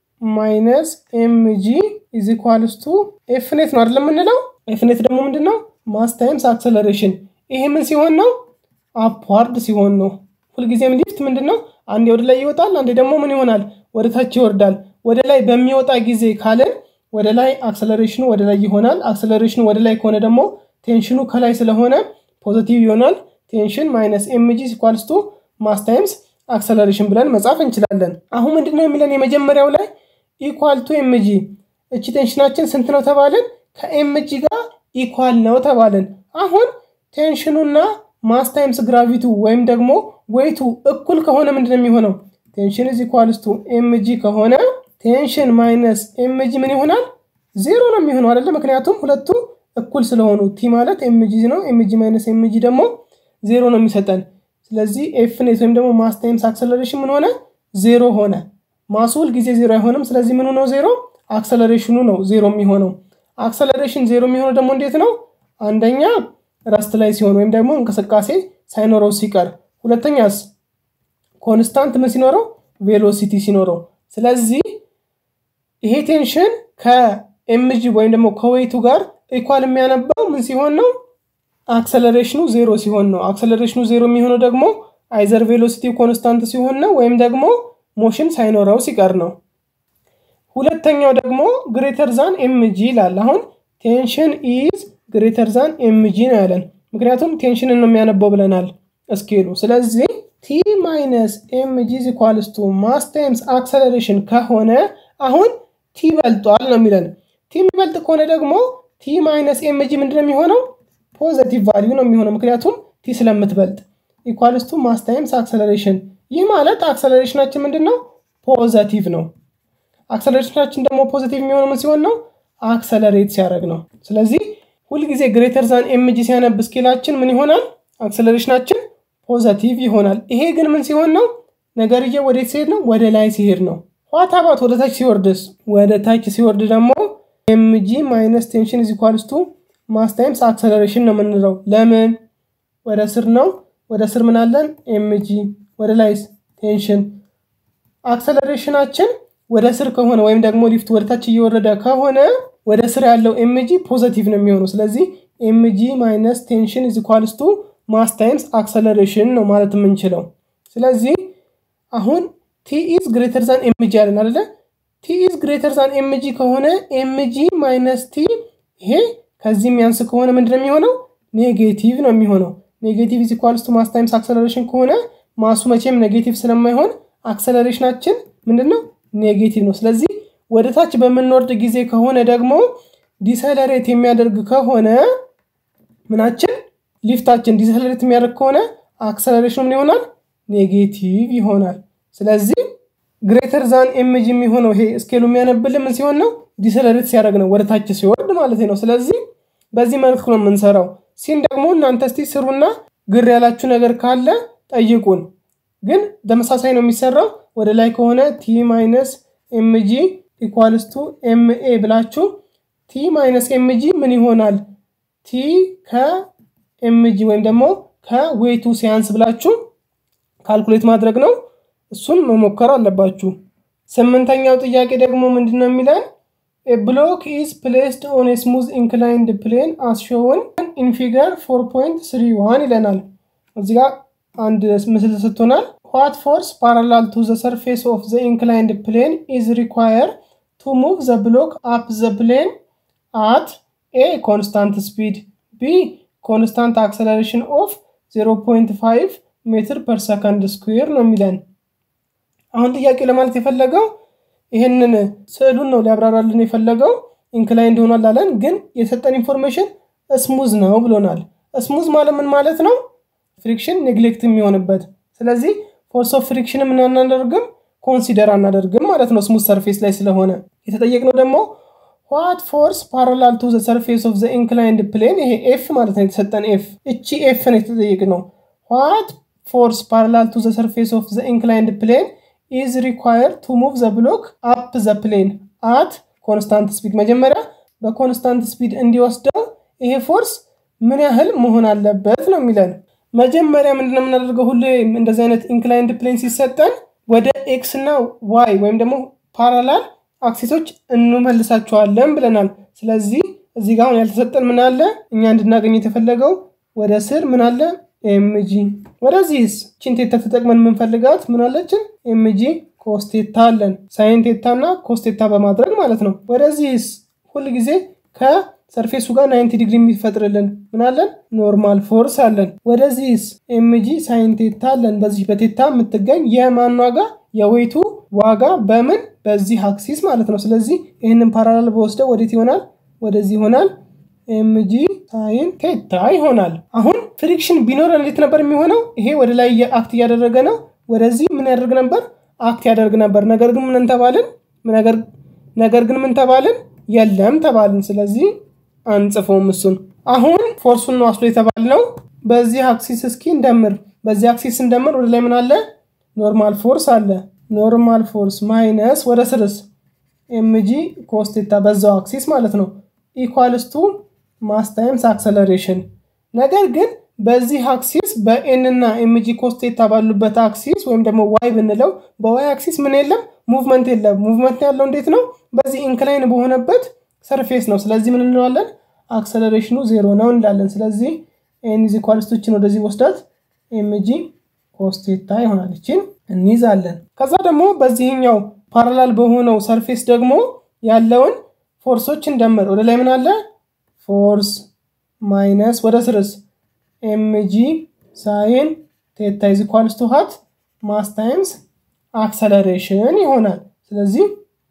ማይነስ ኤምጂ ኢዝ ኢኳልስ ቱ ኤፍኔት ነው አይደለም የምንለው ኤፍኔት ደግሞ ምንድን ነው ማስ ታይምስ አክሰለሬሽን ይሄ ምን ሲሆን ነው አፕዋርድ ሲሆን ነው ሁልጊዜም ሊፍት ምንድን ነው አንዴ ወደ ላይ ይወጣል አንዴ ደግሞ ምን ይሆናል ወደ ታች ይወርዳል ወደ ላይ በሚወጣ ጊዜ ካለን ወደ ላይ አክሰለሬሽኑ ወደ ላይ ይሆናል አክሰለሬሽኑ ወደ ላይ ከሆነ ደግሞ ቴንሽኑ ከላይ ስለሆነ ፖዚቲቭ ይሆናል ቴንሽን ማይነስ ኤምጂ ሲኳልስቱ ማስ ታይምስ አክሰለሬሽን ብለን መጻፍ እንችላለን አሁን ምንድነው የሚለን የመጀመሪያው ላይ ኢኳል ቱ ኤምጂ እቺ ቴንሽናችን ስንት ነው ተባልን ከኤምጂ ጋር ኢኳል ነው ተባልን አሁን ቴንሽኑና ማስ ታይምስ ግራቪቱ ወይም ደግሞ ዌይቱ እኩል ከሆነ ምንድን የሚሆነው ቴንሽን ኢዝ ኢኳልስ ቱ ኤምጂ ከሆነ ቴንሽን ማይነስ ኤምጂ ምን ይሆናል ዜሮ ነው የሚሆነው አይደለ ምክንያቱም ሁለቱ እኩል ስለሆኑ ቲ ማለት ኤምጂ ነው ኤምጂ ማይነስ ኤምጂ ደግሞ ዜሮ ነው የሚሰጠን ስለዚህ ኤፍኔት ወይም ደግሞ ማስ ታይምስ አክሰለሬሽን ምን ሆነ ዜሮ ሆነ ማሱ ሁል ጊዜ ዜሮ አይሆንም ስለዚህ ምን ነው ዜሮ አክሰለሬሽኑ ነው ዜሮ የሚሆነው አክሰለሬሽን ዜሮ የሚሆነው ደግሞ እንዴት ነው አንደኛ ረስት ላይ ሲሆን ወይም ደግሞ እንቅስቃሴ ሳይኖረው ሲቀር ሁለተኛስ ኮንስታንት ምን ሲኖረው ቬሎሲቲ ሲኖረው ስለዚህ ይሄ ቴንሽን ከኤምጂ ወይም ደግሞ ከዌይቱ ጋር ኢኳል የሚያነባው ምን ሲሆን ነው አክሰለሬሽኑ ዜሮ ሲሆን ነው አክሰለሬሽኑ ዜሮ የሚሆነው ደግሞ አይዘር ቬሎሲቲ ኮንስታንት ሲሆን ነው ወይም ደግሞ ሞሽን ሳይኖረው ሲቀር ነው ሁለተኛው ደግሞ ግሬተር ዛን ኤምጂ ይላል አሁን ቴንሽን ኢዝ ግሬተር ዛን ኤምጂ ነው ያለን ምክንያቱም ቴንሽንን ነው የሚያነበው ብለናል እስኬሉ ስለዚህ ቲ ማይነስ ኤምጂ ኢኳልስ ቱ ማስ ታይምስ አክሰለሬሽን ከሆነ አሁን ቲ በልጧል ነው የሚለን ቲ የሚበልጥ ከሆነ ደግሞ ቲ ማይነስ ኤምጂ ምንድን የሚሆነው ፖዘቲቭ ቫሊዩ ነው የሚሆነው ምክንያቱም ቲ ስለምትበልጥ ኢኳልስ ቱ ማስ ታይምስ አክሰለሬሽን ይህ ማለት አክሰለሬሽናችን ምንድን ነው ፖዘቲቭ ነው አክሰለሬሽናችን ደግሞ ፖዚቲቭ የሚሆነው ምን ሲሆን ነው አክሰለሬት ሲያደርግ ነው ስለዚህ ሁልጊዜ ግሬተር ዛን ኤምጂ ሲያነብ ስኬላችን ምን ይሆናል? አክሰለሬሽናችን ፖዘቲቭ ይሆናል። ይሄ ግን ምን ሲሆን ነው? ነገርዬ ወዴት ሲሄድ ነው? ወደ ላይ ሲሄድ ነው። ዋት አባት ወደ ታች ሲወርድስ? ወደ ታች ሲወርድ ደግሞ ኤምጂ ማይነስ ቴንሽን ኢዝ ኢኳልስ ቱ ማስ ታይምስ አክሰለሬሽን ነው የምንለው። ለምን ወደ ስር ነው? ወደ ስር ምን አለን? ኤምጂ ወደ ላይስ ቴንሽን። አክሰለሬሽናችን ወደ ስር ከሆነ ወይም ደግሞ ሊፍት ወደ ታች እየወረደ ከሆነ ወደ ስር ያለው ኤምጂ ፖዘቲቭ ነው የሚሆነው። ስለዚህ ኤምጂ ማይነስ ቴንሽን ኢዝ ኢኳልስ ቱ ማስ ታይምስ አክሰለሬሽን ነው ማለት የምንችለው። ስለዚህ አሁን ቲ ኢዝ ግሬተር ዛን ኤምጂ አለን አይደለ? ቲ ኢዝ ግሬተር ዛን ኤምጂ ከሆነ ኤምጂ ማይነስ ቲ ይሄ ከዚህ የሚያንስ ከሆነ ምንድን ነው የሚሆነው? ኔጌቲቭ ነው የሚሆነው። ኔጌቲቭ ኢዝ ኢኳልስ ቱ ማስ ታይምስ አክሰለሬሽን ከሆነ ማሱ መቼም ኔጌቲቭ ስለማይሆን አክሰለሬሽናችን ምንድን ነው? ኔጌቲቭ ነው። ስለዚህ ወደ ታች በምንወርድ ጊዜ ከሆነ ደግሞ ዲሰለሬት የሚያደርግ ከሆነ ምናችን ሊፍታችን ዲሰለሬት የሚያደርግ ከሆነ አክሰለሬሽኑ ምን ይሆናል? ኔጌቲቭ ይሆናል። ስለዚህ ግሬተር ዛን ኤምጂ የሚሆነው ይሄ ስኬሉ የሚያነብልን ምን ሲሆን ነው? ዲሰለሬት ሲያደርግ ነው፣ ወደ ታች ሲወርድ ማለት ነው። ስለዚህ በዚህ መልኩ ነው የምንሰራው። ሲን ደግሞ እናንተ እስቲ ስሩና ግር ያላችሁ ነገር ካለ ጠይቁን። ግን ተመሳሳይ ነው የሚሰራው። ወደ ላይ ከሆነ ቲ ማይነስ ኤምጂ ኢኳልስ ቱ ኤምኤ ብላችሁ ቲ ማይነስ ኤምጂ ምን ይሆናል? ቲ ከኤምጂ ወይም ደግሞ ከዌቱ ሲያንስ ብላችሁ ካልኩሌት ማድረግ ነው። እሱን መሞከር አለባችሁ። ስምንተኛው ጥያቄ ደግሞ ምንድን ነው የሚለን ብሎክ ኢዝ ፕሌስድ ኦን ስሙዝ ኢንክላይንድ ፕሌን አስ ሾውን ኢን ፊገር 4.31 ይለናል። እዚህ ጋር አንድ ምስል ሰጥቶናል። ዋት ፎርስ ፓራላል ቱ ዘ ሰርፌስ ኦፍ ዘ ኢንክላይንድ ፕሌን ኢዝ ሪኳየር ቱ ሙቭ ዘ ብሎክ አፕ ዘ ፕሌን አት ኤ ኮንስታንት ስፒድ ቢ ኮንስታንት አክሰለሬሽን ኦፍ 0.5 ሜትር ፐር ሰከንድ ስኩዌር ነው የሚለን። አሁን ጥያቄ ለማለት የፈለገው ይህንን ስዕሉን ነው ሊያብራራልን የፈለገው። ኢንክላይንድ ሆኗል አለን፣ ግን የሰጠን ኢንፎርሜሽን ስሙዝ ነው ብሎናል። ስሙዝ ማለት ምን ማለት ነው? ፍሪክሽን ኔግሌክት የሚሆንበት ስለዚህ ፎርስ ኦፍ ፍሪክሽን ምን አናደርግም ኮንሲደር አናደርግም ማለት ነው ስሙዝ ሰርፌስ ላይ ስለሆነ የተጠየቅነው ደግሞ ዋት ፎርስ ፓራላል ቱ ዘ ሰርፌስ ኦፍ ዘ ኢንክላይንድ ፕሌን ይሄ ኤፍ ማለት ነው የተሰጠን ኤፍ እቺ ኤፍ ነው የተጠየቅነው ዋት ፎርስ ፓራላል ቱ ዘ ሰርፌስ ኦፍ ዘ ኢንክላይንድ ፕሌን ኢዝ ሪኳየር ቱ ሙቭ ዘ ብሎክ አፕ ዘ ፕሌን አት ኮንስታንት ስፒድ መጀመሪያ በኮንስታንት ስፒድ እንዲወስደው ይሄ ፎርስ ምን ያህል መሆን አለበት ነው የሚለን መጀመሪያ ምንድን ነው የምናደርገው? ሁሌ እንደዚህ አይነት ኢንክላይንድ ፕሌን ሲሰጠን ወደ ኤክስ እና ዋይ ወይም ደግሞ ፓራላል አክሲሶች እንመልሳቸዋለን ብለናል። ስለዚህ እዚህ ጋር አሁን ያልተሰጠን ምን አለ? እኛ እንድናገኝ የተፈለገው ወደ ስር ምን አለ? ኤምጂ። ወደዚህስ ቺን ቴታ ተጠቅመን የምንፈልጋት ምን አለችን? ኤምጂ ኮስቴታ አለን። ሳይን ቴታ እና ኮስቴታ በማድረግ ማለት ነው። ወደዚህስ ሁል ጊዜ ከ ሰርፌሱ ጋር 90 ዲግሪ የሚፈጥርልን ምን አለን? ኖርማል ፎርስ አለን። ወደዚህስ ኤምጂ ሳይን ቴታ አለን። በዚህ በቴታ የምትገኝ የማን ዋጋ? የዌቱ ዋጋ በምን በዚህ አክሲስ ማለት ነው። ስለዚህ ይህንን ፓራላል በወስደው ወዴት ይሆናል? ወደዚህ ይሆናል። ኤምጂ ሳይን ቴታ ይሆናል። አሁን ፍሪክሽን ቢኖር እንዴት ነበር የሚሆነው? ይሄ ወደ ላይ አክት እያደረገ ነው። ወደዚህ ምን ያደርግ ነበር? አክት ያደርግ ነበር። ነገር ግን ምን ተባልን? ነገር ግን ምን ተባልን? የለም ተባልን። ስለዚህ አንጽፎም እሱን። አሁን ፎርሱን ነው አስሎ የተባልነው። በዚህ አክሲስ እስኪ እንደምር። በዚህ አክሲስ እንደምር ወደ ላይ ምን አለ? ኖርማል ፎርስ አለ። ኖርማል ፎርስ ማይነስ ወደ ስርስ ኤምጂ ኮስቴታ በዛው አክሲስ ማለት ነው ኢኳልስቱ ማስ ታይምስ አክሰለሬሽን። ነገር ግን በዚህ አክሲስ በኤን እና ኤምጂ ኮስቴታ ባሉበት አክሲስ ወይም ደግሞ ዋይ ብንለው በዋይ አክሲስ ምን የለም ሙቭመንት የለም። ሙቭመንት ያለው እንዴት ነው? በዚህ ኢንክላይን በሆነበት ሰርፌስ ነው። ስለዚህ ምን እንለዋለን? አክሰለሬሽኑ ዜሮ ነው እንላለን። ስለዚህ ኤን ኢዝ ኢኳልስ ቱ ችን ወደዚህ ወስዳት ኤምጂ ኮስቴታ ይሆናል። ይችን እንይዛለን። ከዛ ደግሞ በዚህኛው ፓራላል በሆነው ሰርፌስ ደግሞ ያለውን ፎርሶች እንደምር። ወደ ላይ ምን አለ? ፎርስ ማይነስ ወደ ስርስ ኤምጂ ሳይን ቴታ ኢዝ ኢኳልስ ቱ ሃት ማስ ታይምስ አክሰለሬሽን ይሆናል። ስለዚህ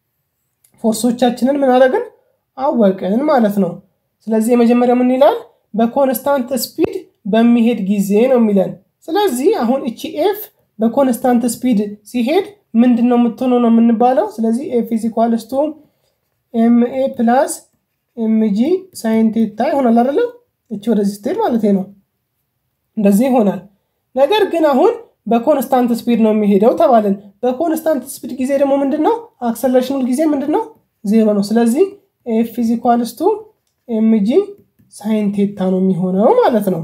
ፎርሶቻችንን ምን አደረግን? አወቅን ማለት ነው። ስለዚህ የመጀመሪያው ምን ይላል? በኮንስታንት ስፒድ በሚሄድ ጊዜ ነው የሚለን። ስለዚህ አሁን እቺ ኤፍ በኮንስታንት ስፒድ ሲሄድ ምንድን ነው የምትሆነው ነው የምንባለው። ስለዚህ ኤፍ ኢዝ ኢኳልስ ቱ ኤምኤ ፕላስ ኤምጂ ሳይን ቴታ ይሆናል አይደለም? እቺ ወደዚህ ስትሄድ ማለት ነው። እንደዚህ ይሆናል። ነገር ግን አሁን በኮንስታንት ስፒድ ነው የሚሄደው ተባልን። በኮንስታንት ስፒድ ጊዜ ደግሞ ምንድን ነው አክሰለሬሽኑ ጊዜ ምንድን ነው ዜሮ ነው። ስለዚህ ኤፍ ኢዝ ኢኳልስ ቱ ኤምጂ ሳይን ቴታ ነው የሚሆነው ማለት ነው።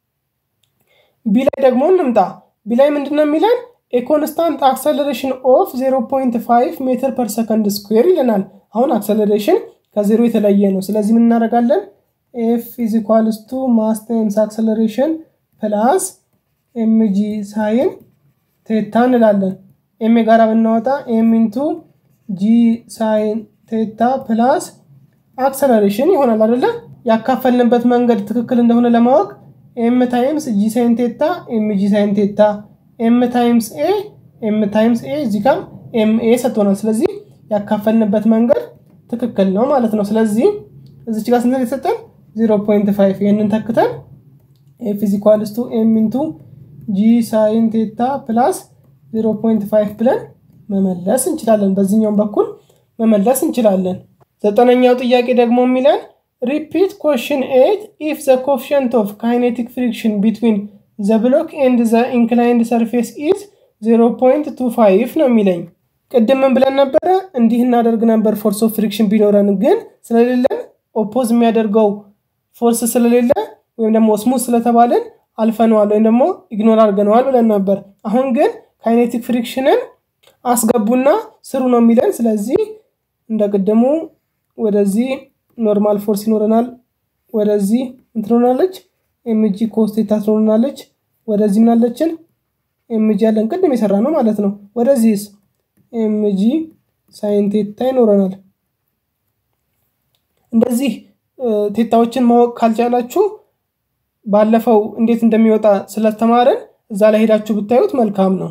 ቢ ላይ ደግሞ እንምጣ። ቢ ላይ ምንድን ነው የሚለን የኮንስታንት አክሰለሬሽን ኦፍ 0.5 ሜትር ፐር ሰከንድ ስኩዌር ይለናል። አሁን አክሰለሬሽን ከዜሮ የተለየ ነው። ስለዚህ ምን እናደርጋለን? ኤፍ ኢዝ ኢኳልስ ቱ ማስ ታይምስ አክሰለሬሽን ፕላስ ኤምጂ ሳይን ቴታ እንላለን። ኤም ጋራ ብናወጣ ኤም ኢንቱ ጂ ሳይን ቴታ ፕላስ አክሰለሬሽን ይሆናል አይደለ? ያካፈልንበት መንገድ ትክክል እንደሆነ ለማወቅ ኤም ታይምስ ጂ ሳይን ቴታ ኤም ጂ ሳይን ቴታ ኤም ታይምስ ኤ ኤም ታይምስ ኤ እዚህ ጋር ኤም ኤ ሰጥቶናል። ስለዚህ ያካፈልንበት መንገድ ትክክል ነው ማለት ነው። ስለዚህ እዚች ጋር ስንት የተሰጠን 0.5 ይህንን ተክተን ኤፍ ኢዝ ኢኳልስ ቱ ኤም ኢንቱ ጂ ሳይን ቴታ ፕላስ 0.5 ብለን መመለስ እንችላለን። በዚህኛውም በኩል መመለስ እንችላለን። ዘጠነኛው ጥያቄ ደግሞ የሚለን ሪፒት ኮሽን ኤት ኢፍ ዘ ኮፊሽንት ኦፍ ካይኔቲክ ፍሪክሽን ቢትዊን ዘ ብሎክ ኤንድ ዘ ኢንክላይንድ ሰርፌስ ኢዝ 0.25 ነው የሚለኝ። ቅድም ምን ብለን ነበረ? እንዲህ እናደርግ ነበር ፎርስ ኦፍ ፍሪክሽን ቢኖረን፣ ግን ስለሌለን ኦፖዝ የሚያደርገው ፎርስ ስለሌለ ወይም ደግሞ ስሙዝ ስለተባለን አልፈነዋል ወይም ደግሞ ኢግኖር አድርገነዋል ብለን ነበር። አሁን ግን ካይኔቲክ ፍሪክሽንን አስገቡና ስሩ ነው የሚለን። ስለዚህ እንደ ቅድሙ ወደዚህ ኖርማል ፎርስ ይኖረናል። ወደዚህ እንትኖናለች ኤምጂ ኮስቴታ ትኖረናለች። ወደዚህ ምናለችን ኤምጂ ያለን ቅድም የሰራ ነው ማለት ነው። ወደዚህስ ኤምጂ ሳይንቴታ ይኖረናል። እንደዚህ ቴታዎችን ማወቅ ካልቻላችሁ ባለፈው እንዴት እንደሚወጣ ስለተማረን እዛ ላይ ሄዳችሁ ብታዩት መልካም ነው።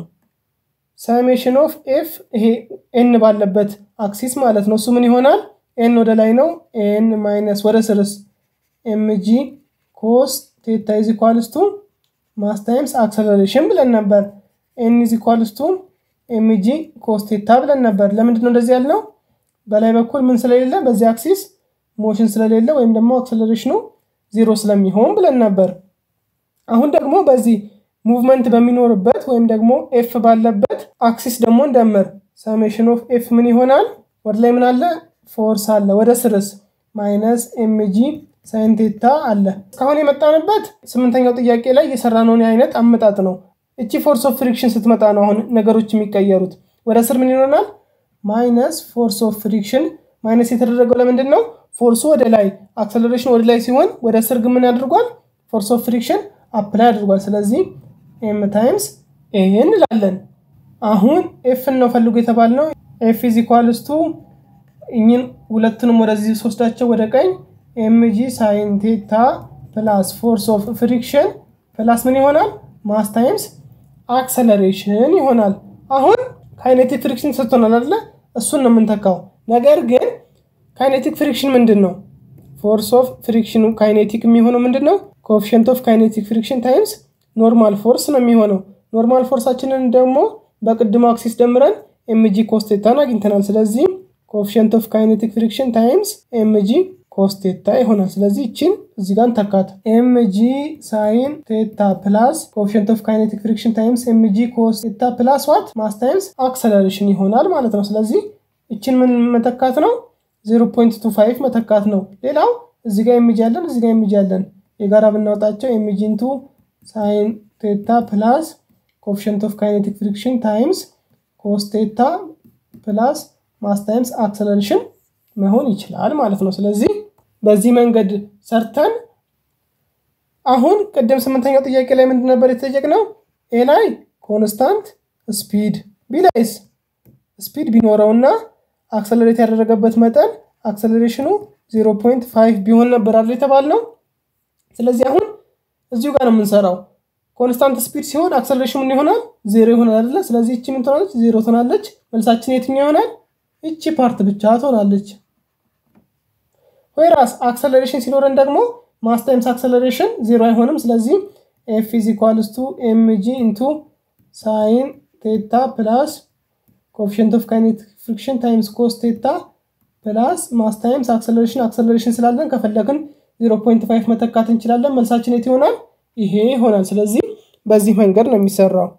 ሳሜሽን ኦፍ ኤፍ ይሄ ኤን ባለበት አክሲስ ማለት ነው። እሱ ምን ይሆናል? ኤን ወደ ላይ ነው። ኤን ማይነስ ወደ ስርስ ኤምጂ ኮስ ቴታ ኢዝ ኢኳልስ ቱ ማስ ታይምስ አክሰለሬሽን ብለን ነበር። ኤን ኢዝ ኢኳልስ ቱ ኤምጂ ኮስ ቴታ ብለን ነበር። ለምንድን ነው እንደዚህ ያልነው? በላይ በኩል ምን ስለሌለ በዚህ አክሲስ ሞሽን ስለሌለ ወይም ደግሞ አክሰለሬሽኑ ዜሮ ስለሚሆን ብለን ነበር። አሁን ደግሞ በዚህ ሙቭመንት በሚኖርበት ወይም ደግሞ ኤፍ ባለበት አክሲስ ደግሞ እንደምር ሰሜሽን ኦፍ ኤፍ ምን ይሆናል? ወደ ላይ ምን አለ? ፎርስ አለ። ወደ ስርስ ማይነስ ኤምጂ ሳይንቴታ አለ። እስካሁን የመጣንበት ስምንተኛው ጥያቄ ላይ የሰራነውን አይነት አመጣጥ ነው። እቺ ፎርስ ኦፍ ፍሪክሽን ስትመጣ ነው አሁን ነገሮች የሚቀየሩት። ወደ ስር ምን ይሆናል? ማይነስ ፎርስ ኦፍ ፍሪክሽን። ማይነስ የተደረገው ለምንድን ነው? ፎርሱ ወደ ላይ አክሰለሬሽን ወደ ላይ ሲሆን ወደ ስር ግን ምን ያደርጓል? ፎርስ ኦፍ ፍሪክሽን አፕላይ አድርጓል። ስለዚህ ኤም ታይምስ ኤ እንላለን። አሁን ኤፍን ነው ፈልጉ የተባልነው። ኤፍ ኢዝ ኢኳልስ ቱ እኝን ሁለቱንም ወደዚህ ስወስዳቸው ወደ ቀኝ ኤምጂ ሳይን ቴታ ፕላስ ፎርስ ኦፍ ፍሪክሽን ፕላስ ምን ይሆናል? ማስ ታይምስ አክሰለሬሽን ይሆናል። አሁን ካይኔቲክ ፍሪክሽን ሰጥቶናል አይደለ? እሱን ነው የምንተካው። ነገር ግን ካይኔቲክ ፍሪክሽን ምንድን ነው? ፎርስ ኦፍ ፍሪክሽኑ ካይኔቲክ የሚሆነው ምንድን ነው? ኮኤፊሽንት ኦፍ ካይኔቲክ ፍሪክሽን ታይምስ ኖርማል ፎርስ ነው የሚሆነው። ኖርማል ፎርሳችንን ደግሞ በቅድሞ አክሲስ ደምረን ኤምጂ ኮስቴታን አግኝተናል። ስለዚህ ኮኤፊሽንት ኦፍ ካይኔቲክ ፍሪክሽን ታይምስ ኤምጂ ኮስቴታ ይሆናል። ስለዚህ ይችን እዚህ ጋር እንተካት። ኤምጂ ሳይን ቴታ ፕላስ ኮኤፊሽንት ኦፍ ካይኔቲክ ፍሪክሽን ታይምስ ኤምጂ ኮስቴታ ፕላስ ዋት ማስ ታይምስ አክሰለሬሽን ይሆናል ማለት ነው። ስለዚህ ይችን ምን መተካት ነው? 0.25 መተካት ነው። ሌላው እዚህ ጋር ኤምጂ ያለን እዚህ ጋር ኤምጂ ያለን የጋራ ብናወጣቸው ኤምጂ ኢንቱ ሳይን ቴታ ፕላስ ኮኤፊሽንት ኦፍ ካይኔቲክ ፍሪክሽን ታይምስ ኮስ ቴታ ፕላስ ማስ ታይምስ አክሰለሬሽን መሆን ይችላል ማለት ነው። ስለዚህ በዚህ መንገድ ሰርተን አሁን ቅድም ስምንተኛው ጥያቄ ላይ ምንድን ነበር የተጠየቅነው? ኤ ላይ ኮንስታንት ስፒድ፣ ቢ ላይስ ስፒድ ቢኖረውና አክሰለሬት ያደረገበት መጠን አክሰለሬሽኑ 0.5 ቢሆን ነበር አይደል የተባልነው። ስለዚህ አሁን እዚሁ ጋር ነው የምንሰራው። ኮንስታንት ስፒድ ሲሆን አክሰለሬሽን ምን ይሆናል? ዜሮ ይሆናል አይደለ? ስለዚህ እቺ ምን ትሆናለች? ዜሮ ትሆናለች። መልሳችን የትኛው ይሆናል? እቺ ፓርት ብቻ ትሆናለች። ወይራስ አክሰለሬሽን ሲኖረን ደግሞ ማስ ታይምስ አክሰለሬሽን ዜሮ አይሆንም። ስለዚህ ኤፍ ኢዝ ኢኳልስ ቱ ኤምጂ ኢንቱ ሳይን ቴታ ፕላስ ኮኤፊሽንት ኦፍ ካይኔቲክ ፍሪክሽን ታይምስ ኮስ ቴታ ፕላስ ማስ ታይምስ አክሰለሬሽን አክሰለሬሽን ስላለን ከፈለግን 0.5 መተካት እንችላለን። መልሳችን የት ይሆናል? ይሄ ይሆናል። ስለዚህ በዚህ መንገድ ነው የሚሰራው።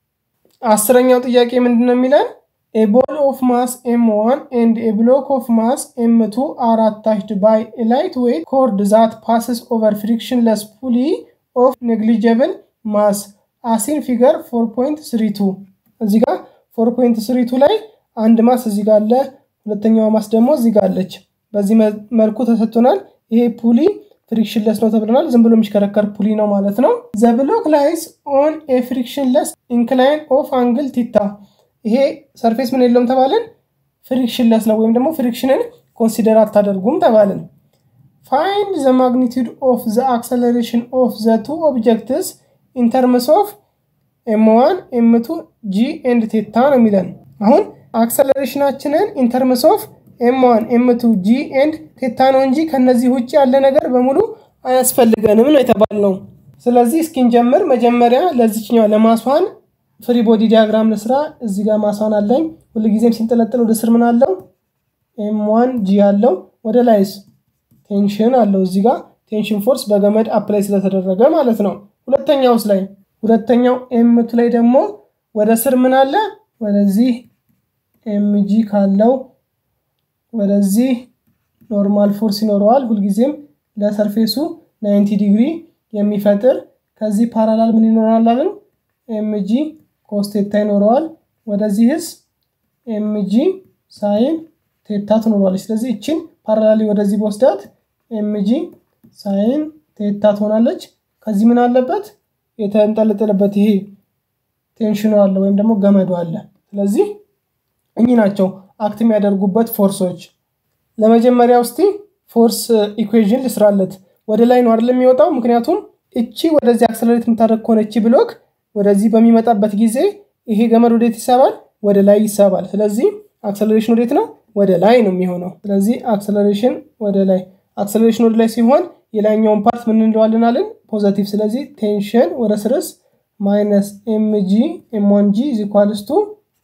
አስረኛው ጥያቄ ምንድን ነው የሚለን? ኤ ቦል ኦፍ ማስ ኤም ዋን ኤንድ ኤ ብሎክ ኦፍ ማስ ኤም ቱ አር አታችድ ባይ ኤ ላይት ዌይት ኮርድ ዛት ፓስስ ኦቨር ፍሪክሽንለስ ፑሊ ኦፍ ኔግሊጀብል ማስ አሲን ፊገር 4.32 እዚህ ጋር 4.32 ላይ አንድ ማስ እዚህ ጋር አለ፣ ሁለተኛዋ ማስ ደግሞ እዚህ ጋር አለች። በዚህ መልኩ ተሰጥቶናል። ይሄ ፑሊ ፍሪክሽንለስ ነው ተብለናል። ዝም ብሎ የሚሽከረከር ፑሊ ነው ማለት ነው። ዘ ብሎክ ላይስ ኦን ኤ ፍሪክሽንለስ ኢንክላይን ኦፍ አንግል ቲታ። ይሄ ሰርፌስ ምን የለውም ተባልን? ፍሪክሽንለስ ነው ወይም ደግሞ ፍሪክሽንን ኮንሲደር አታደርጉም ተባልን። ፋይንድ ዘ ማግኒቱድ ኦፍ ዘ አክሰለሬሽን ኦፍ ዘ ቱ ኦብጀክትስ ኢን ተርምስ ኦፍ ኤም ዋን ኤም ቱ ጂ ኤንድ ቴታ ነው የሚለን። አሁን አክሰለሬሽናችንን ኢን ተርምስ ኦፍ ኤም ዋን ኤም ቱ ጂ ኤንድ ቴታ ነው እንጂ ከነዚህ ውጭ ያለ ነገር በሙሉ አያስፈልገንም ነው የተባልነው። ስለዚህ እስኪንጀምር መጀመሪያ ለዚችኛዋ ለማስዋን ፍሪ ቦዲ ዲያግራም ልስራ። እዚህ ጋር ማስዋን አለኝ። ሁልጊዜም ሲንጠለጠል ወደ ስር ምን አለው? ኤም ዋን ጂ አለው። ወደ ላይስ ቴንሽን አለው። እዚህ ጋር ቴንሽን ፎርስ በገመድ አፕላይ ስለተደረገ ማለት ነው። ሁለተኛውስ ላይ ሁለተኛው ኤምቱ ላይ ደግሞ ወደ ስር ምን አለ? ወደዚህ ኤምጂ ካለው ወደዚህ ኖርማል ፎርስ ይኖረዋል። ሁልጊዜም ለሰርፌሱ 90 ዲግሪ የሚፈጥር ከዚህ ፓራላል ምን ይኖራል አለን? ኤምጂ ኮስ ቴታ ይኖረዋል። ወደዚህስ ኤምጂ ሳይን ቴታ ትኖረዋለች። ስለዚህ እችን ፓራላሊ ወደዚህ በወስዳት ኤምጂ ሳይን ቴታ ትሆናለች። ከዚህ ምን አለበት? የተንጠለጠለበት ይሄ ቴንሽኑ አለ ወይም ደግሞ ገመዱ አለ። ስለዚህ እኚህ ናቸው አክት የሚያደርጉበት ፎርሶች። ለመጀመሪያ ውስቲ ፎርስ ኢኩዌዥን ልስራለት። ወደ ላይ ነው አይደለም የሚወጣው። ምክንያቱም እቺ ወደዚህ አክሰለሬት የምታደርግ ከሆነ እቺ ብሎክ ወደዚህ በሚመጣበት ጊዜ ይሄ ገመድ ወዴት ይሳባል? ወደ ላይ ይሳባል። ስለዚህ አክሰለሬሽን ወዴት ነው? ወደ ላይ ነው የሚሆነው። ስለዚህ አክሰለሬሽን ወደ ላይ አክሰለሬሽን ወደ ላይ ሲሆን የላይኛውን ፓርት ምን እንለዋለን አለን? ፖዘቲቭ። ስለዚህ ቴንሽን ወደ ስርስ ማይነስ ኤምጂ ኤምዋን ጂ ኢዝ ኢኳልስ ቱ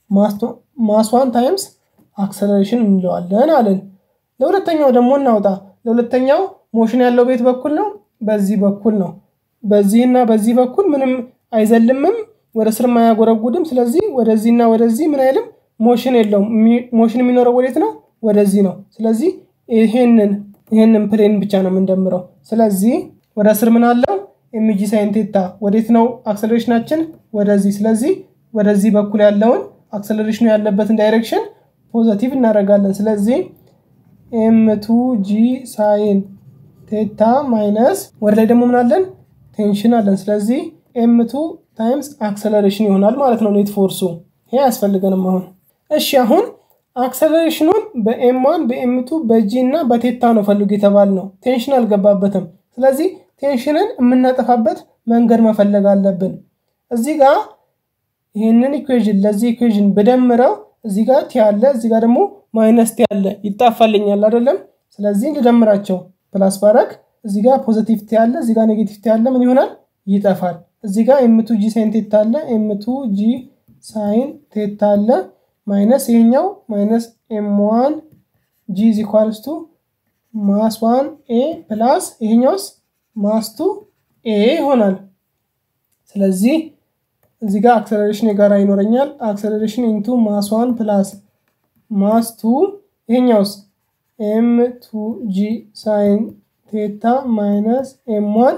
ማስ ዋን ታይምስ አክሰለሬሽን እንለዋለን አለን። ለሁለተኛው ደግሞ እናውጣ። ለሁለተኛው ሞሽን ያለው ቤት በኩል ነው፣ በዚህ በኩል ነው። በዚህና በዚህ በኩል ምንም አይዘልምም፣ ወደ ስርም አያጎረጉድም። ስለዚህ ወደዚህና ወደዚህ ምን አይልም፣ ሞሽን የለውም። ሞሽን የሚኖረው ወዴት ነው? ወደዚህ ነው። ስለዚህ ይሄንን ይሄንን ፕሌን ብቻ ነው የምንደምረው። ስለዚህ ወደ ስር ምን አለው? ኤምጂ ሳይን ቴታ ወዴት ነው አክሰለሬሽናችን? ወደዚህ። ስለዚህ ወደዚህ በኩል ያለውን አክሰለሬሽኑ ያለበትን ዳይሬክሽን ፖዘቲቭ እናደርጋለን። ስለዚህ ኤም ቱ ጂ ሳይን ቴታ ማይነስ ወደ ላይ ደግሞ ምን አለን? ቴንሽን አለን። ስለዚህ ኤም ቱ ታይምስ አክሰለሬሽን ይሆናል ማለት ነው ኔት ፎርሱ። ይሄ አያስፈልገንም አሁን። እሺ አሁን አክሰለሬሽኑን በኤም ዋን በኤም ቱ በጂ እና በቴታ ነው ፈልጉ የተባል ነው። ቴንሽን አልገባበትም። ስለዚህ ቴንሽንን የምናጠፋበት መንገድ መፈለግ አለብን። እዚህ ጋር ይህንን ኢኩዌዥን ለዚህ ኢኩዌዥን ብደምረው እዚህ ጋር ቲ አለ፣ እዚህ ጋር ደግሞ ማይነስ ቲ አለ። ይጣፋልኛል አይደለም? ስለዚህ ልደምራቸው ፕላስ ባረግ እዚህ ጋር ፖዘቲቭ ቲ አለ፣ እዚህ ጋር ኔጌቲቭ ቲ አለ። ምን ይሆናል? ይጠፋል። እዚህ ጋር ኤምቱ ጂ ሳይን ቴታ አለ፣ ኤምቱ ጂ ሳይን ቴታ አለ ማይነስ ይሄኛው ማይነስ ኤም ዋን ጂ ኢዝ ኢኳልስ ቱ ማስ ዋን ኤ ፕላስ ይሄኛውስ ማስ ቱ ኤ ይሆናል። ስለዚህ እዚህ ጋር አክሰለሬሽን የጋራ ይኖረኛል። አክሰለሬሽን ኢንቱ ማስ ዋን ፕላስ ማስ ቱ ይሄኛውስ ኤም ቱ ጂ ሳይን ቴታ ማይነስ ኤም ዋን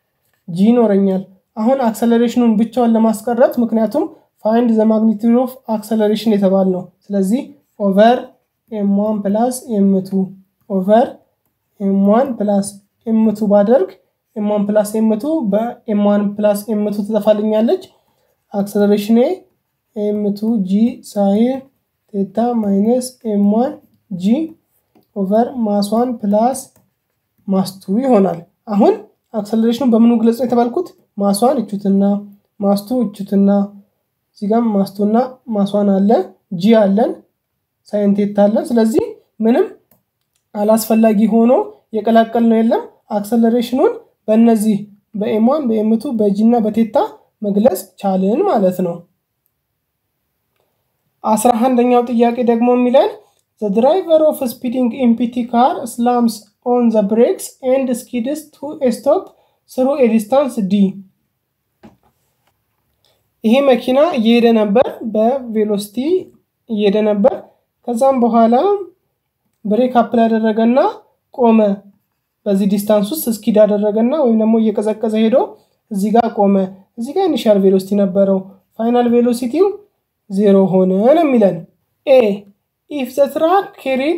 ጂ ይኖረኛል። አሁን አክሰለሬሽኑን ብቻውን ለማስቀረት ምክንያቱም ፋይንድ ዘ ማግኒቱድ ኦፍ አክሰለሬሽን የተባል ነው። ስለዚህ ኦቨር ኤም ዋን ፕላስ ኤም ቱ ኦቨር ኤም ዋን ፕላስ ኤም ቱ ባደርግ ኤም ዋን ፕላስ ኤም ቱ በኤም ዋን ፕላስ ኤም ቱ ትጠፋልኛለች። አክሰለሬሽን ኤም ቱ ጂ ሳይን ቴታ ማይነስ ኤም ዋን ጂ ኦቨር ማስ ዋን ፕላስ ማስ ቱ ይሆናል። አሁን አክሰለሬሽኑ በምኑ ግለጽ ነው የተባልኩት? ማስዋን እቹትና ማስቱ እቹትና እዚህ ጋር ማስቱና ማስዋን አለ ጂ አለን ሳይንቴት አለን። ስለዚህ ምንም አላስፈላጊ ሆኖ የቀላቀል ነው የለም። አክሰለሬሽኑን በእነዚህ በኤሟን በኤምቱ በጂ እና በቴታ መግለጽ ቻልን ማለት ነው። አስራ አንደኛው ጥያቄ ደግሞ የሚለን ዘ ድራይቨር ኦፍ ስፒዲንግ ኢምፒቲ ካር ስላምስ ኦን ዘ ብሬክስ ኤንድ ስኪድስ ቱ ኤ ስቶፕ ስሩ ኤ ዲስታንስ ዲ። ይሄ መኪና እየሄደ ነበር፣ በቬሎሲቲ እየሄደ ነበር። ከዛም በኋላ ብሬክ አፕል ያደረገና ቆመ። በዚህ ዲስታንስ ውስጥ ስኪድ ያደረገና ወይም ደግሞ እየቀዘቀዘ ሄዶ እዚህ ጋር ቆመ። እዚህ ጋር ኢኒሻል ቬሎሲቲ ነበረው። ፋይናል ቬሎሲቲው ዜሮ ሆነ ነው የሚለን። ኤ ኢፍ ዘ ትራክ ኬሪድ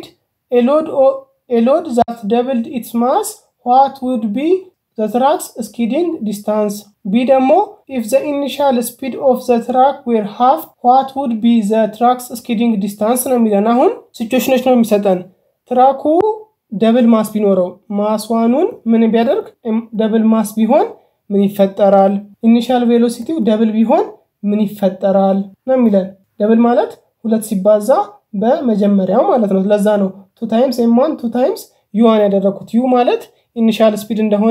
ኤሎድ ዛት ደብልድ ኢትስ ማስ ዋት ውድ ቢ ዘ ትራክስ ስኪዲንግ ዲስታንስ። ቢ ደግሞ ኢፍ ዘ ኢኒሻል ስፒድ ኦፍ ዘ ትራክ ዌር ሃፍ ዋት ውድ ቢ ዘ ትራክስ ስኪዲንግ ዲስታንስ ነው የሚለን። አሁን ሲቹዌሽኖች ነው የሚሰጠን። ትራኩ ደብል ማስ ቢኖረው ማስዋኑን ምን ቢያደርግ ደብል ማስ ቢሆን ምን ይፈጠራል? ኢኒሻል ቬሎሲቲው ደብል ቢሆን ምን ይፈጠራል ነው የሚለን። ደብል ማለት ሁለት ሲባዛ በመጀመሪያው ማለት ነው። ለዛ ነው ቱ ታይምስ ኤም1 ቱ ታይምስ ዩዋን ያደረግኩት። ዩ ማለት ኢኒሻል ስፒድ እንደሆነ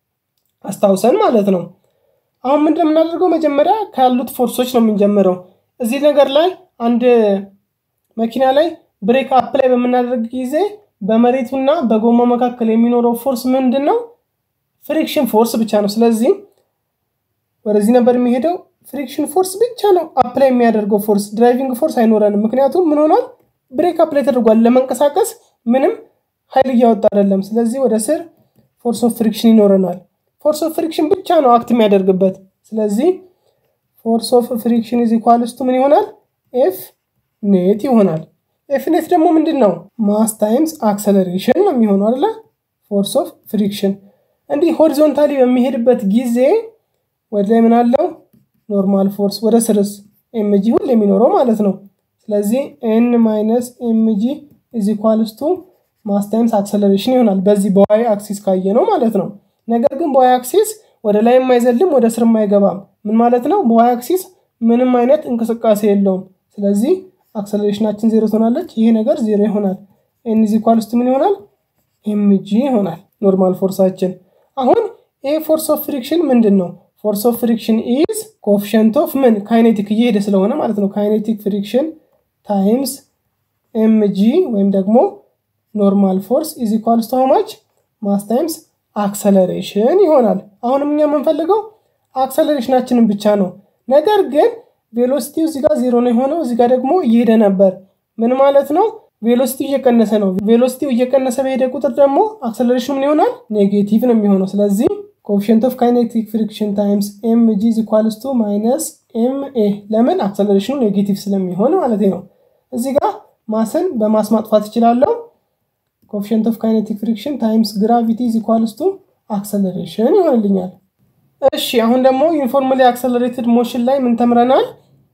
አስታውሰን ማለት ነው። አሁን ምንድን የምናደርገው መጀመሪያ ካሉት ፎርሶች ነው የምንጀምረው። እዚህ ነገር ላይ አንድ መኪና ላይ ብሬክ አፕ ላይ በምናደርግ ጊዜ በመሬቱና በጎማ መካከል የሚኖረው ፎርስ ምንድን ነው? ፍሪክሽን ፎርስ ብቻ ነው። ስለዚህ ወደዚህ ነበር የሚሄደው ፍሪክሽን ፎርስ ብቻ ነው አፕላይ የሚያደርገው ፎርስ፣ ድራይቪንግ ፎርስ አይኖረንም። ምክንያቱም ምን ሆኗል? ብሬክ አፕላይ ተደርጓል። ለመንቀሳቀስ ምንም ኃይል እያወጣ አይደለም። ስለዚህ ወደ ስር ፎርስ ኦፍ ፍሪክሽን ይኖረናል። ፎርስ ኦፍ ፍሪክሽን ብቻ ነው አክት የሚያደርግበት። ስለዚህ ፎርስ ኦፍ ፍሪክሽን ኢዝ ኢኳልስ ቱ ምን ይሆናል? ኤፍ ኔት ይሆናል። ኤፍ ኔት ደግሞ ምንድን ነው? ማስ ታይምስ አክሰለሬሽን ነው የሚሆነው አይደለ? ፎርስ ኦፍ ፍሪክሽን እንዲህ ሆሪዞንታሊ በሚሄድበት ጊዜ ወደ ላይ ምን አለው? ኖርማል ፎርስ ወደ ስርስ ኤምጂ ሁሉ የሚኖረው ማለት ነው። ስለዚህ ኤን ማይነስ ኤምጂ ኢዝ ኢኳልስ ቱ ማስ ታይምስ አክሰለሬሽን ይሆናል። በዚህ በዋይ አክሲስ ካየ ነው ማለት ነው። ነገር ግን በዋይ አክሲስ ወደ ላይ የማይዘልም ወደ ስር የማይገባም ምን ማለት ነው? በዋይ አክሲስ ምንም አይነት እንቅስቃሴ የለውም። ስለዚህ አክሰለሬሽናችን ዜሮ ትሆናለች። ይሄ ነገር ዜሮ ይሆናል። ኤን ኢዝ ኢኳልስ ቱ ምን ይሆናል? ኤምጂ ይሆናል ኖርማል ፎርሳችን። አሁን ይሄ ፎርስ ኦፍ ፍሪክሽን ምንድን ነው? ፎርስ ኦፍ ፍሪክሽን ኢዝ ኮኤፊሽንት ኦፍ ምን ካይኔቲክ እየሄደ ስለሆነ ማለት ነው። ካይኔቲክ ፍሪክሽን ታይምስ ኤምጂ ወይም ደግሞ ኖርማል ፎርስ ኢዝ ኢኳልስ ቱ ማች ማስ ታይምስ አክሰለሬሽን ይሆናል። አሁንም እኛ የምንፈልገው አክሰለሬሽናችንን ብቻ ነው። ነገር ግን ቬሎሲቲው እዚህ ጋር ዜሮ ነው የሆነው፣ እዚህ ጋር ደግሞ እየሄደ ነበር። ምን ማለት ነው? ቬሎሲቲው እየቀነሰ ነው። ቬሎሲቲው እየቀነሰ በሄደ ቁጥር ደግሞ አክሰለሬሽኑ ምን ይሆናል? ኔጌቲቭ ነው የሚሆነው። ስለዚህ ኮኤፊሽንት ኦፍ ካይኔቲክ ፍሪክሽን ታይምስ ኤም ጂ ኢዝ ኢኳልስ ቱ ማይነስ ኤም ኤ ለምን አክሰለሬሽኑ ኔጌቲቭ ስለሚሆን ማለት ነው። እዚህ ጋር ማስን በማስ ማጥፋት እችላለሁ። ኮኤፊሽንት ኦፍ ካይኔቲክ ፍሪክሽን ታይምስ ግራቪቲ ኢዝ ኢኳልስ ቱ አክሰለሬሽን ይሆንልኛል። እሺ አሁን ደግሞ ዩኒፎርምሊ አክሰለሬትድ ሞሽን ላይ ምን ተምረናል?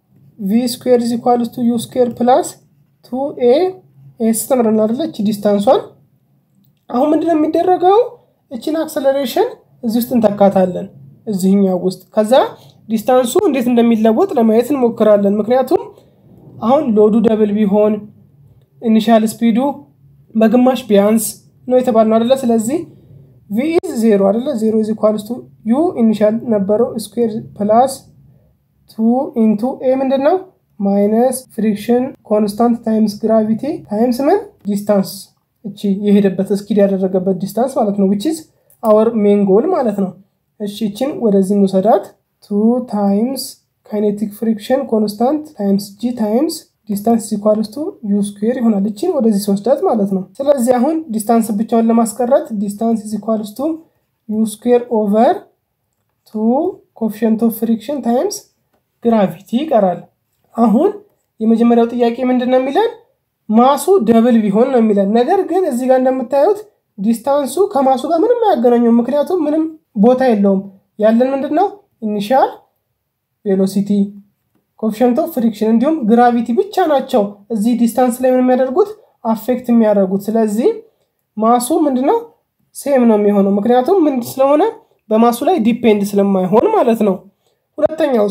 ቪ ስኩዌር ኢዝ ኢኳልስ ቱ ዩ ስኩዌር ፕላስ ቱ ኤ ኤስ ተምረናል አይደለ? እቺ ዲስታንሷን አሁን ምንድነው የሚደረገው? እቺን አክሰለሬሽን እዚህ ውስጥ እንተካታለን እዚህኛው ውስጥ ከዛ ዲስታንሱ እንዴት እንደሚለወጥ ለማየት እንሞክራለን። ምክንያቱም አሁን ሎዱ ደብል ቢሆን ኢኒሻል ስፒዱ በግማሽ ቢያንስ ነው የተባልነው አደለ? ስለዚህ ቪ ኢዝ ዜሮ አደለ? ዜሮ ኢዝ ኢኳልስ ቱ ዩ ኢኒሻል ነበረው ስኩዌር ፕላስ ቱ ኢንቱ ኤ ምንድን ነው ማይነስ ፍሪክሽን ኮንስታንት ታይምስ ግራቪቲ ታይምስ ምን ዲስታንስ እቺ የሄደበት እስኪድ ያደረገበት ዲስታንስ ማለት ነው ዊች ኢዝ አወር ሜን ጎል ማለት ነው። እሺ እችን ወደዚህ እንውሰዳት ቱ ታይምስ ካይኔቲክ ፍሪክሽን ኮንስታንት ታይምስ ጂ ታይምስ ዲስታንስ ኢኳልስ ቱ ዩ ስኩዌር ይሆናል። እችን ወደዚህ ስወስዳት ማለት ነው። ስለዚህ አሁን ዲስታንስ ብቻውን ለማስቀረት ዲስታንስ ኢኳልስ ቱ ዩ ስኩዌር ኦቨር ቱ ኮፊሽንት ኦፍ ፍሪክሽን ታይምስ ግራቪቲ ይቀራል። አሁን የመጀመሪያው ጥያቄ ምንድን ነው የሚለን ማሱ ደብል ቢሆን ነው የሚለን። ነገር ግን እዚህ ጋር እንደምታዩት ዲስታንሱ ከማሱ ጋር ምንም አያገናኘውም። ምክንያቱም ምንም ቦታ የለውም። ያለን ምንድን ነው ኢኒሻል ቬሎሲቲ ኮፊሽንት ኦፍ ፍሪክሽን እንዲሁም ግራቪቲ ብቻ ናቸው እዚህ ዲስታንስ ላይ ምን የሚያደርጉት አፌክት የሚያደርጉት። ስለዚህ ማሱ ምንድነው ሴም ነው የሚሆነው ምክንያቱም ምን ስለሆነ በማሱ ላይ ዲፔንድ ስለማይሆን ማለት ነው። ሁለተኛው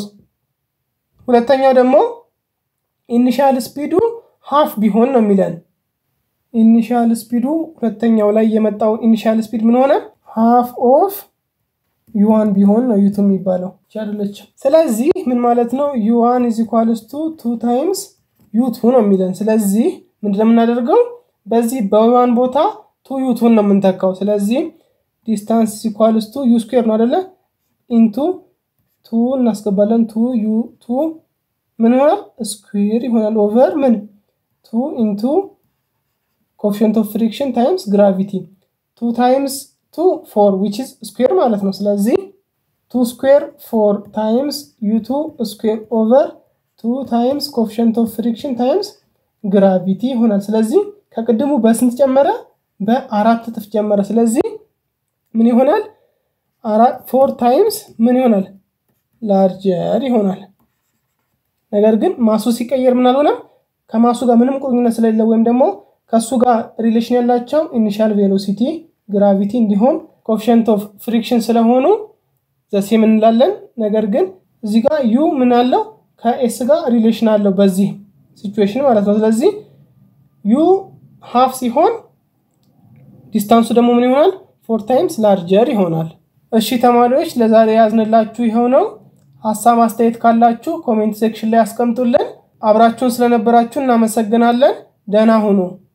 ሁለተኛው ደግሞ ኢኒሻል ስፒዱ ሃፍ ቢሆን ነው የሚለን ኢኒሻል ስፒዱ ሁለተኛው ላይ የመጣው ኢኒሻል ስፒድ ምን ሆነ? ሃፍ ኦፍ ዩዋን ቢሆን ነው ዩቱ የሚባለው ቻለች። ስለዚህ ምን ማለት ነው? ዩዋን ኢዝ ኢኳልስ ቱ ቱ ታይምስ ዩቱ ነው የሚለን። ስለዚህ ምንድነው የምናደርገው? በዚህ በዋን ቦታ ቱ ዩ ቱን ነው የምንተካው። ስለዚህ ዲስታንስ ኢኳልስ ቱ ዩ ስኩዌር ነው አደለ? ኢንቱ ቱ እናስገባለን። ቱ ዩ ቱ ምን ይሆናል? ስኩዌር ይሆናል ኦቨር ምን ቱ ኢንቱ ኮፊሽንት ኦፍ ፍሪክሽን ታይምስ ግራቪቲ ቱ ታይምስ ቱ ፎር ዊች ኢዝ ስኩዌር ማለት ነው። ስለዚህ ቱ ስኩዌር ፎር ታይምስ ዩ ቱ ስኩዌር ኦቨር ቱ ታይምስ ኮፊሽንት ኦፍ ፍሪክሽን ታይምስ ግራቪቲ ይሆናል። ስለዚህ ከቅድሙ በስንት ጨመረ? በአራት እጥፍ ጨመረ። ስለዚህ ምን ይሆናል? ፎር ታይምስ ምን ይሆናል? ላርጀር ይሆናል። ነገር ግን ማሱ ሲቀየር ምን አልሆነም? ከማሱ ጋር ምንም ቁርኝነት ስለሌለ ወይም ደግሞ ከእሱ ጋር ሪሌሽን ያላቸው ኢኒሻል ቬሎሲቲ፣ ግራቪቲ እንዲሁም ኮፊሽንት ኦፍ ፍሪክሽን ስለሆኑ ዘሴም እንላለን። ነገር ግን እዚህ ጋር ዩ ምን አለው? ከኤስ ጋር ሪሌሽን አለው በዚህ ሲቹዌሽን ማለት ነው። ስለዚህ ዩ ሀፍ ሲሆን ዲስታንሱ ደግሞ ምን ይሆናል? ፎር ታይምስ ላርጀር ይሆናል። እሺ ተማሪዎች ለዛሬ ያዝንላችሁ ይኸው ነው። ሀሳብ አስተያየት ካላችሁ ኮሜንት ሴክሽን ላይ አስቀምጡልን። አብራችሁን ስለነበራችሁ እናመሰግናለን። ደህና ሁኑ።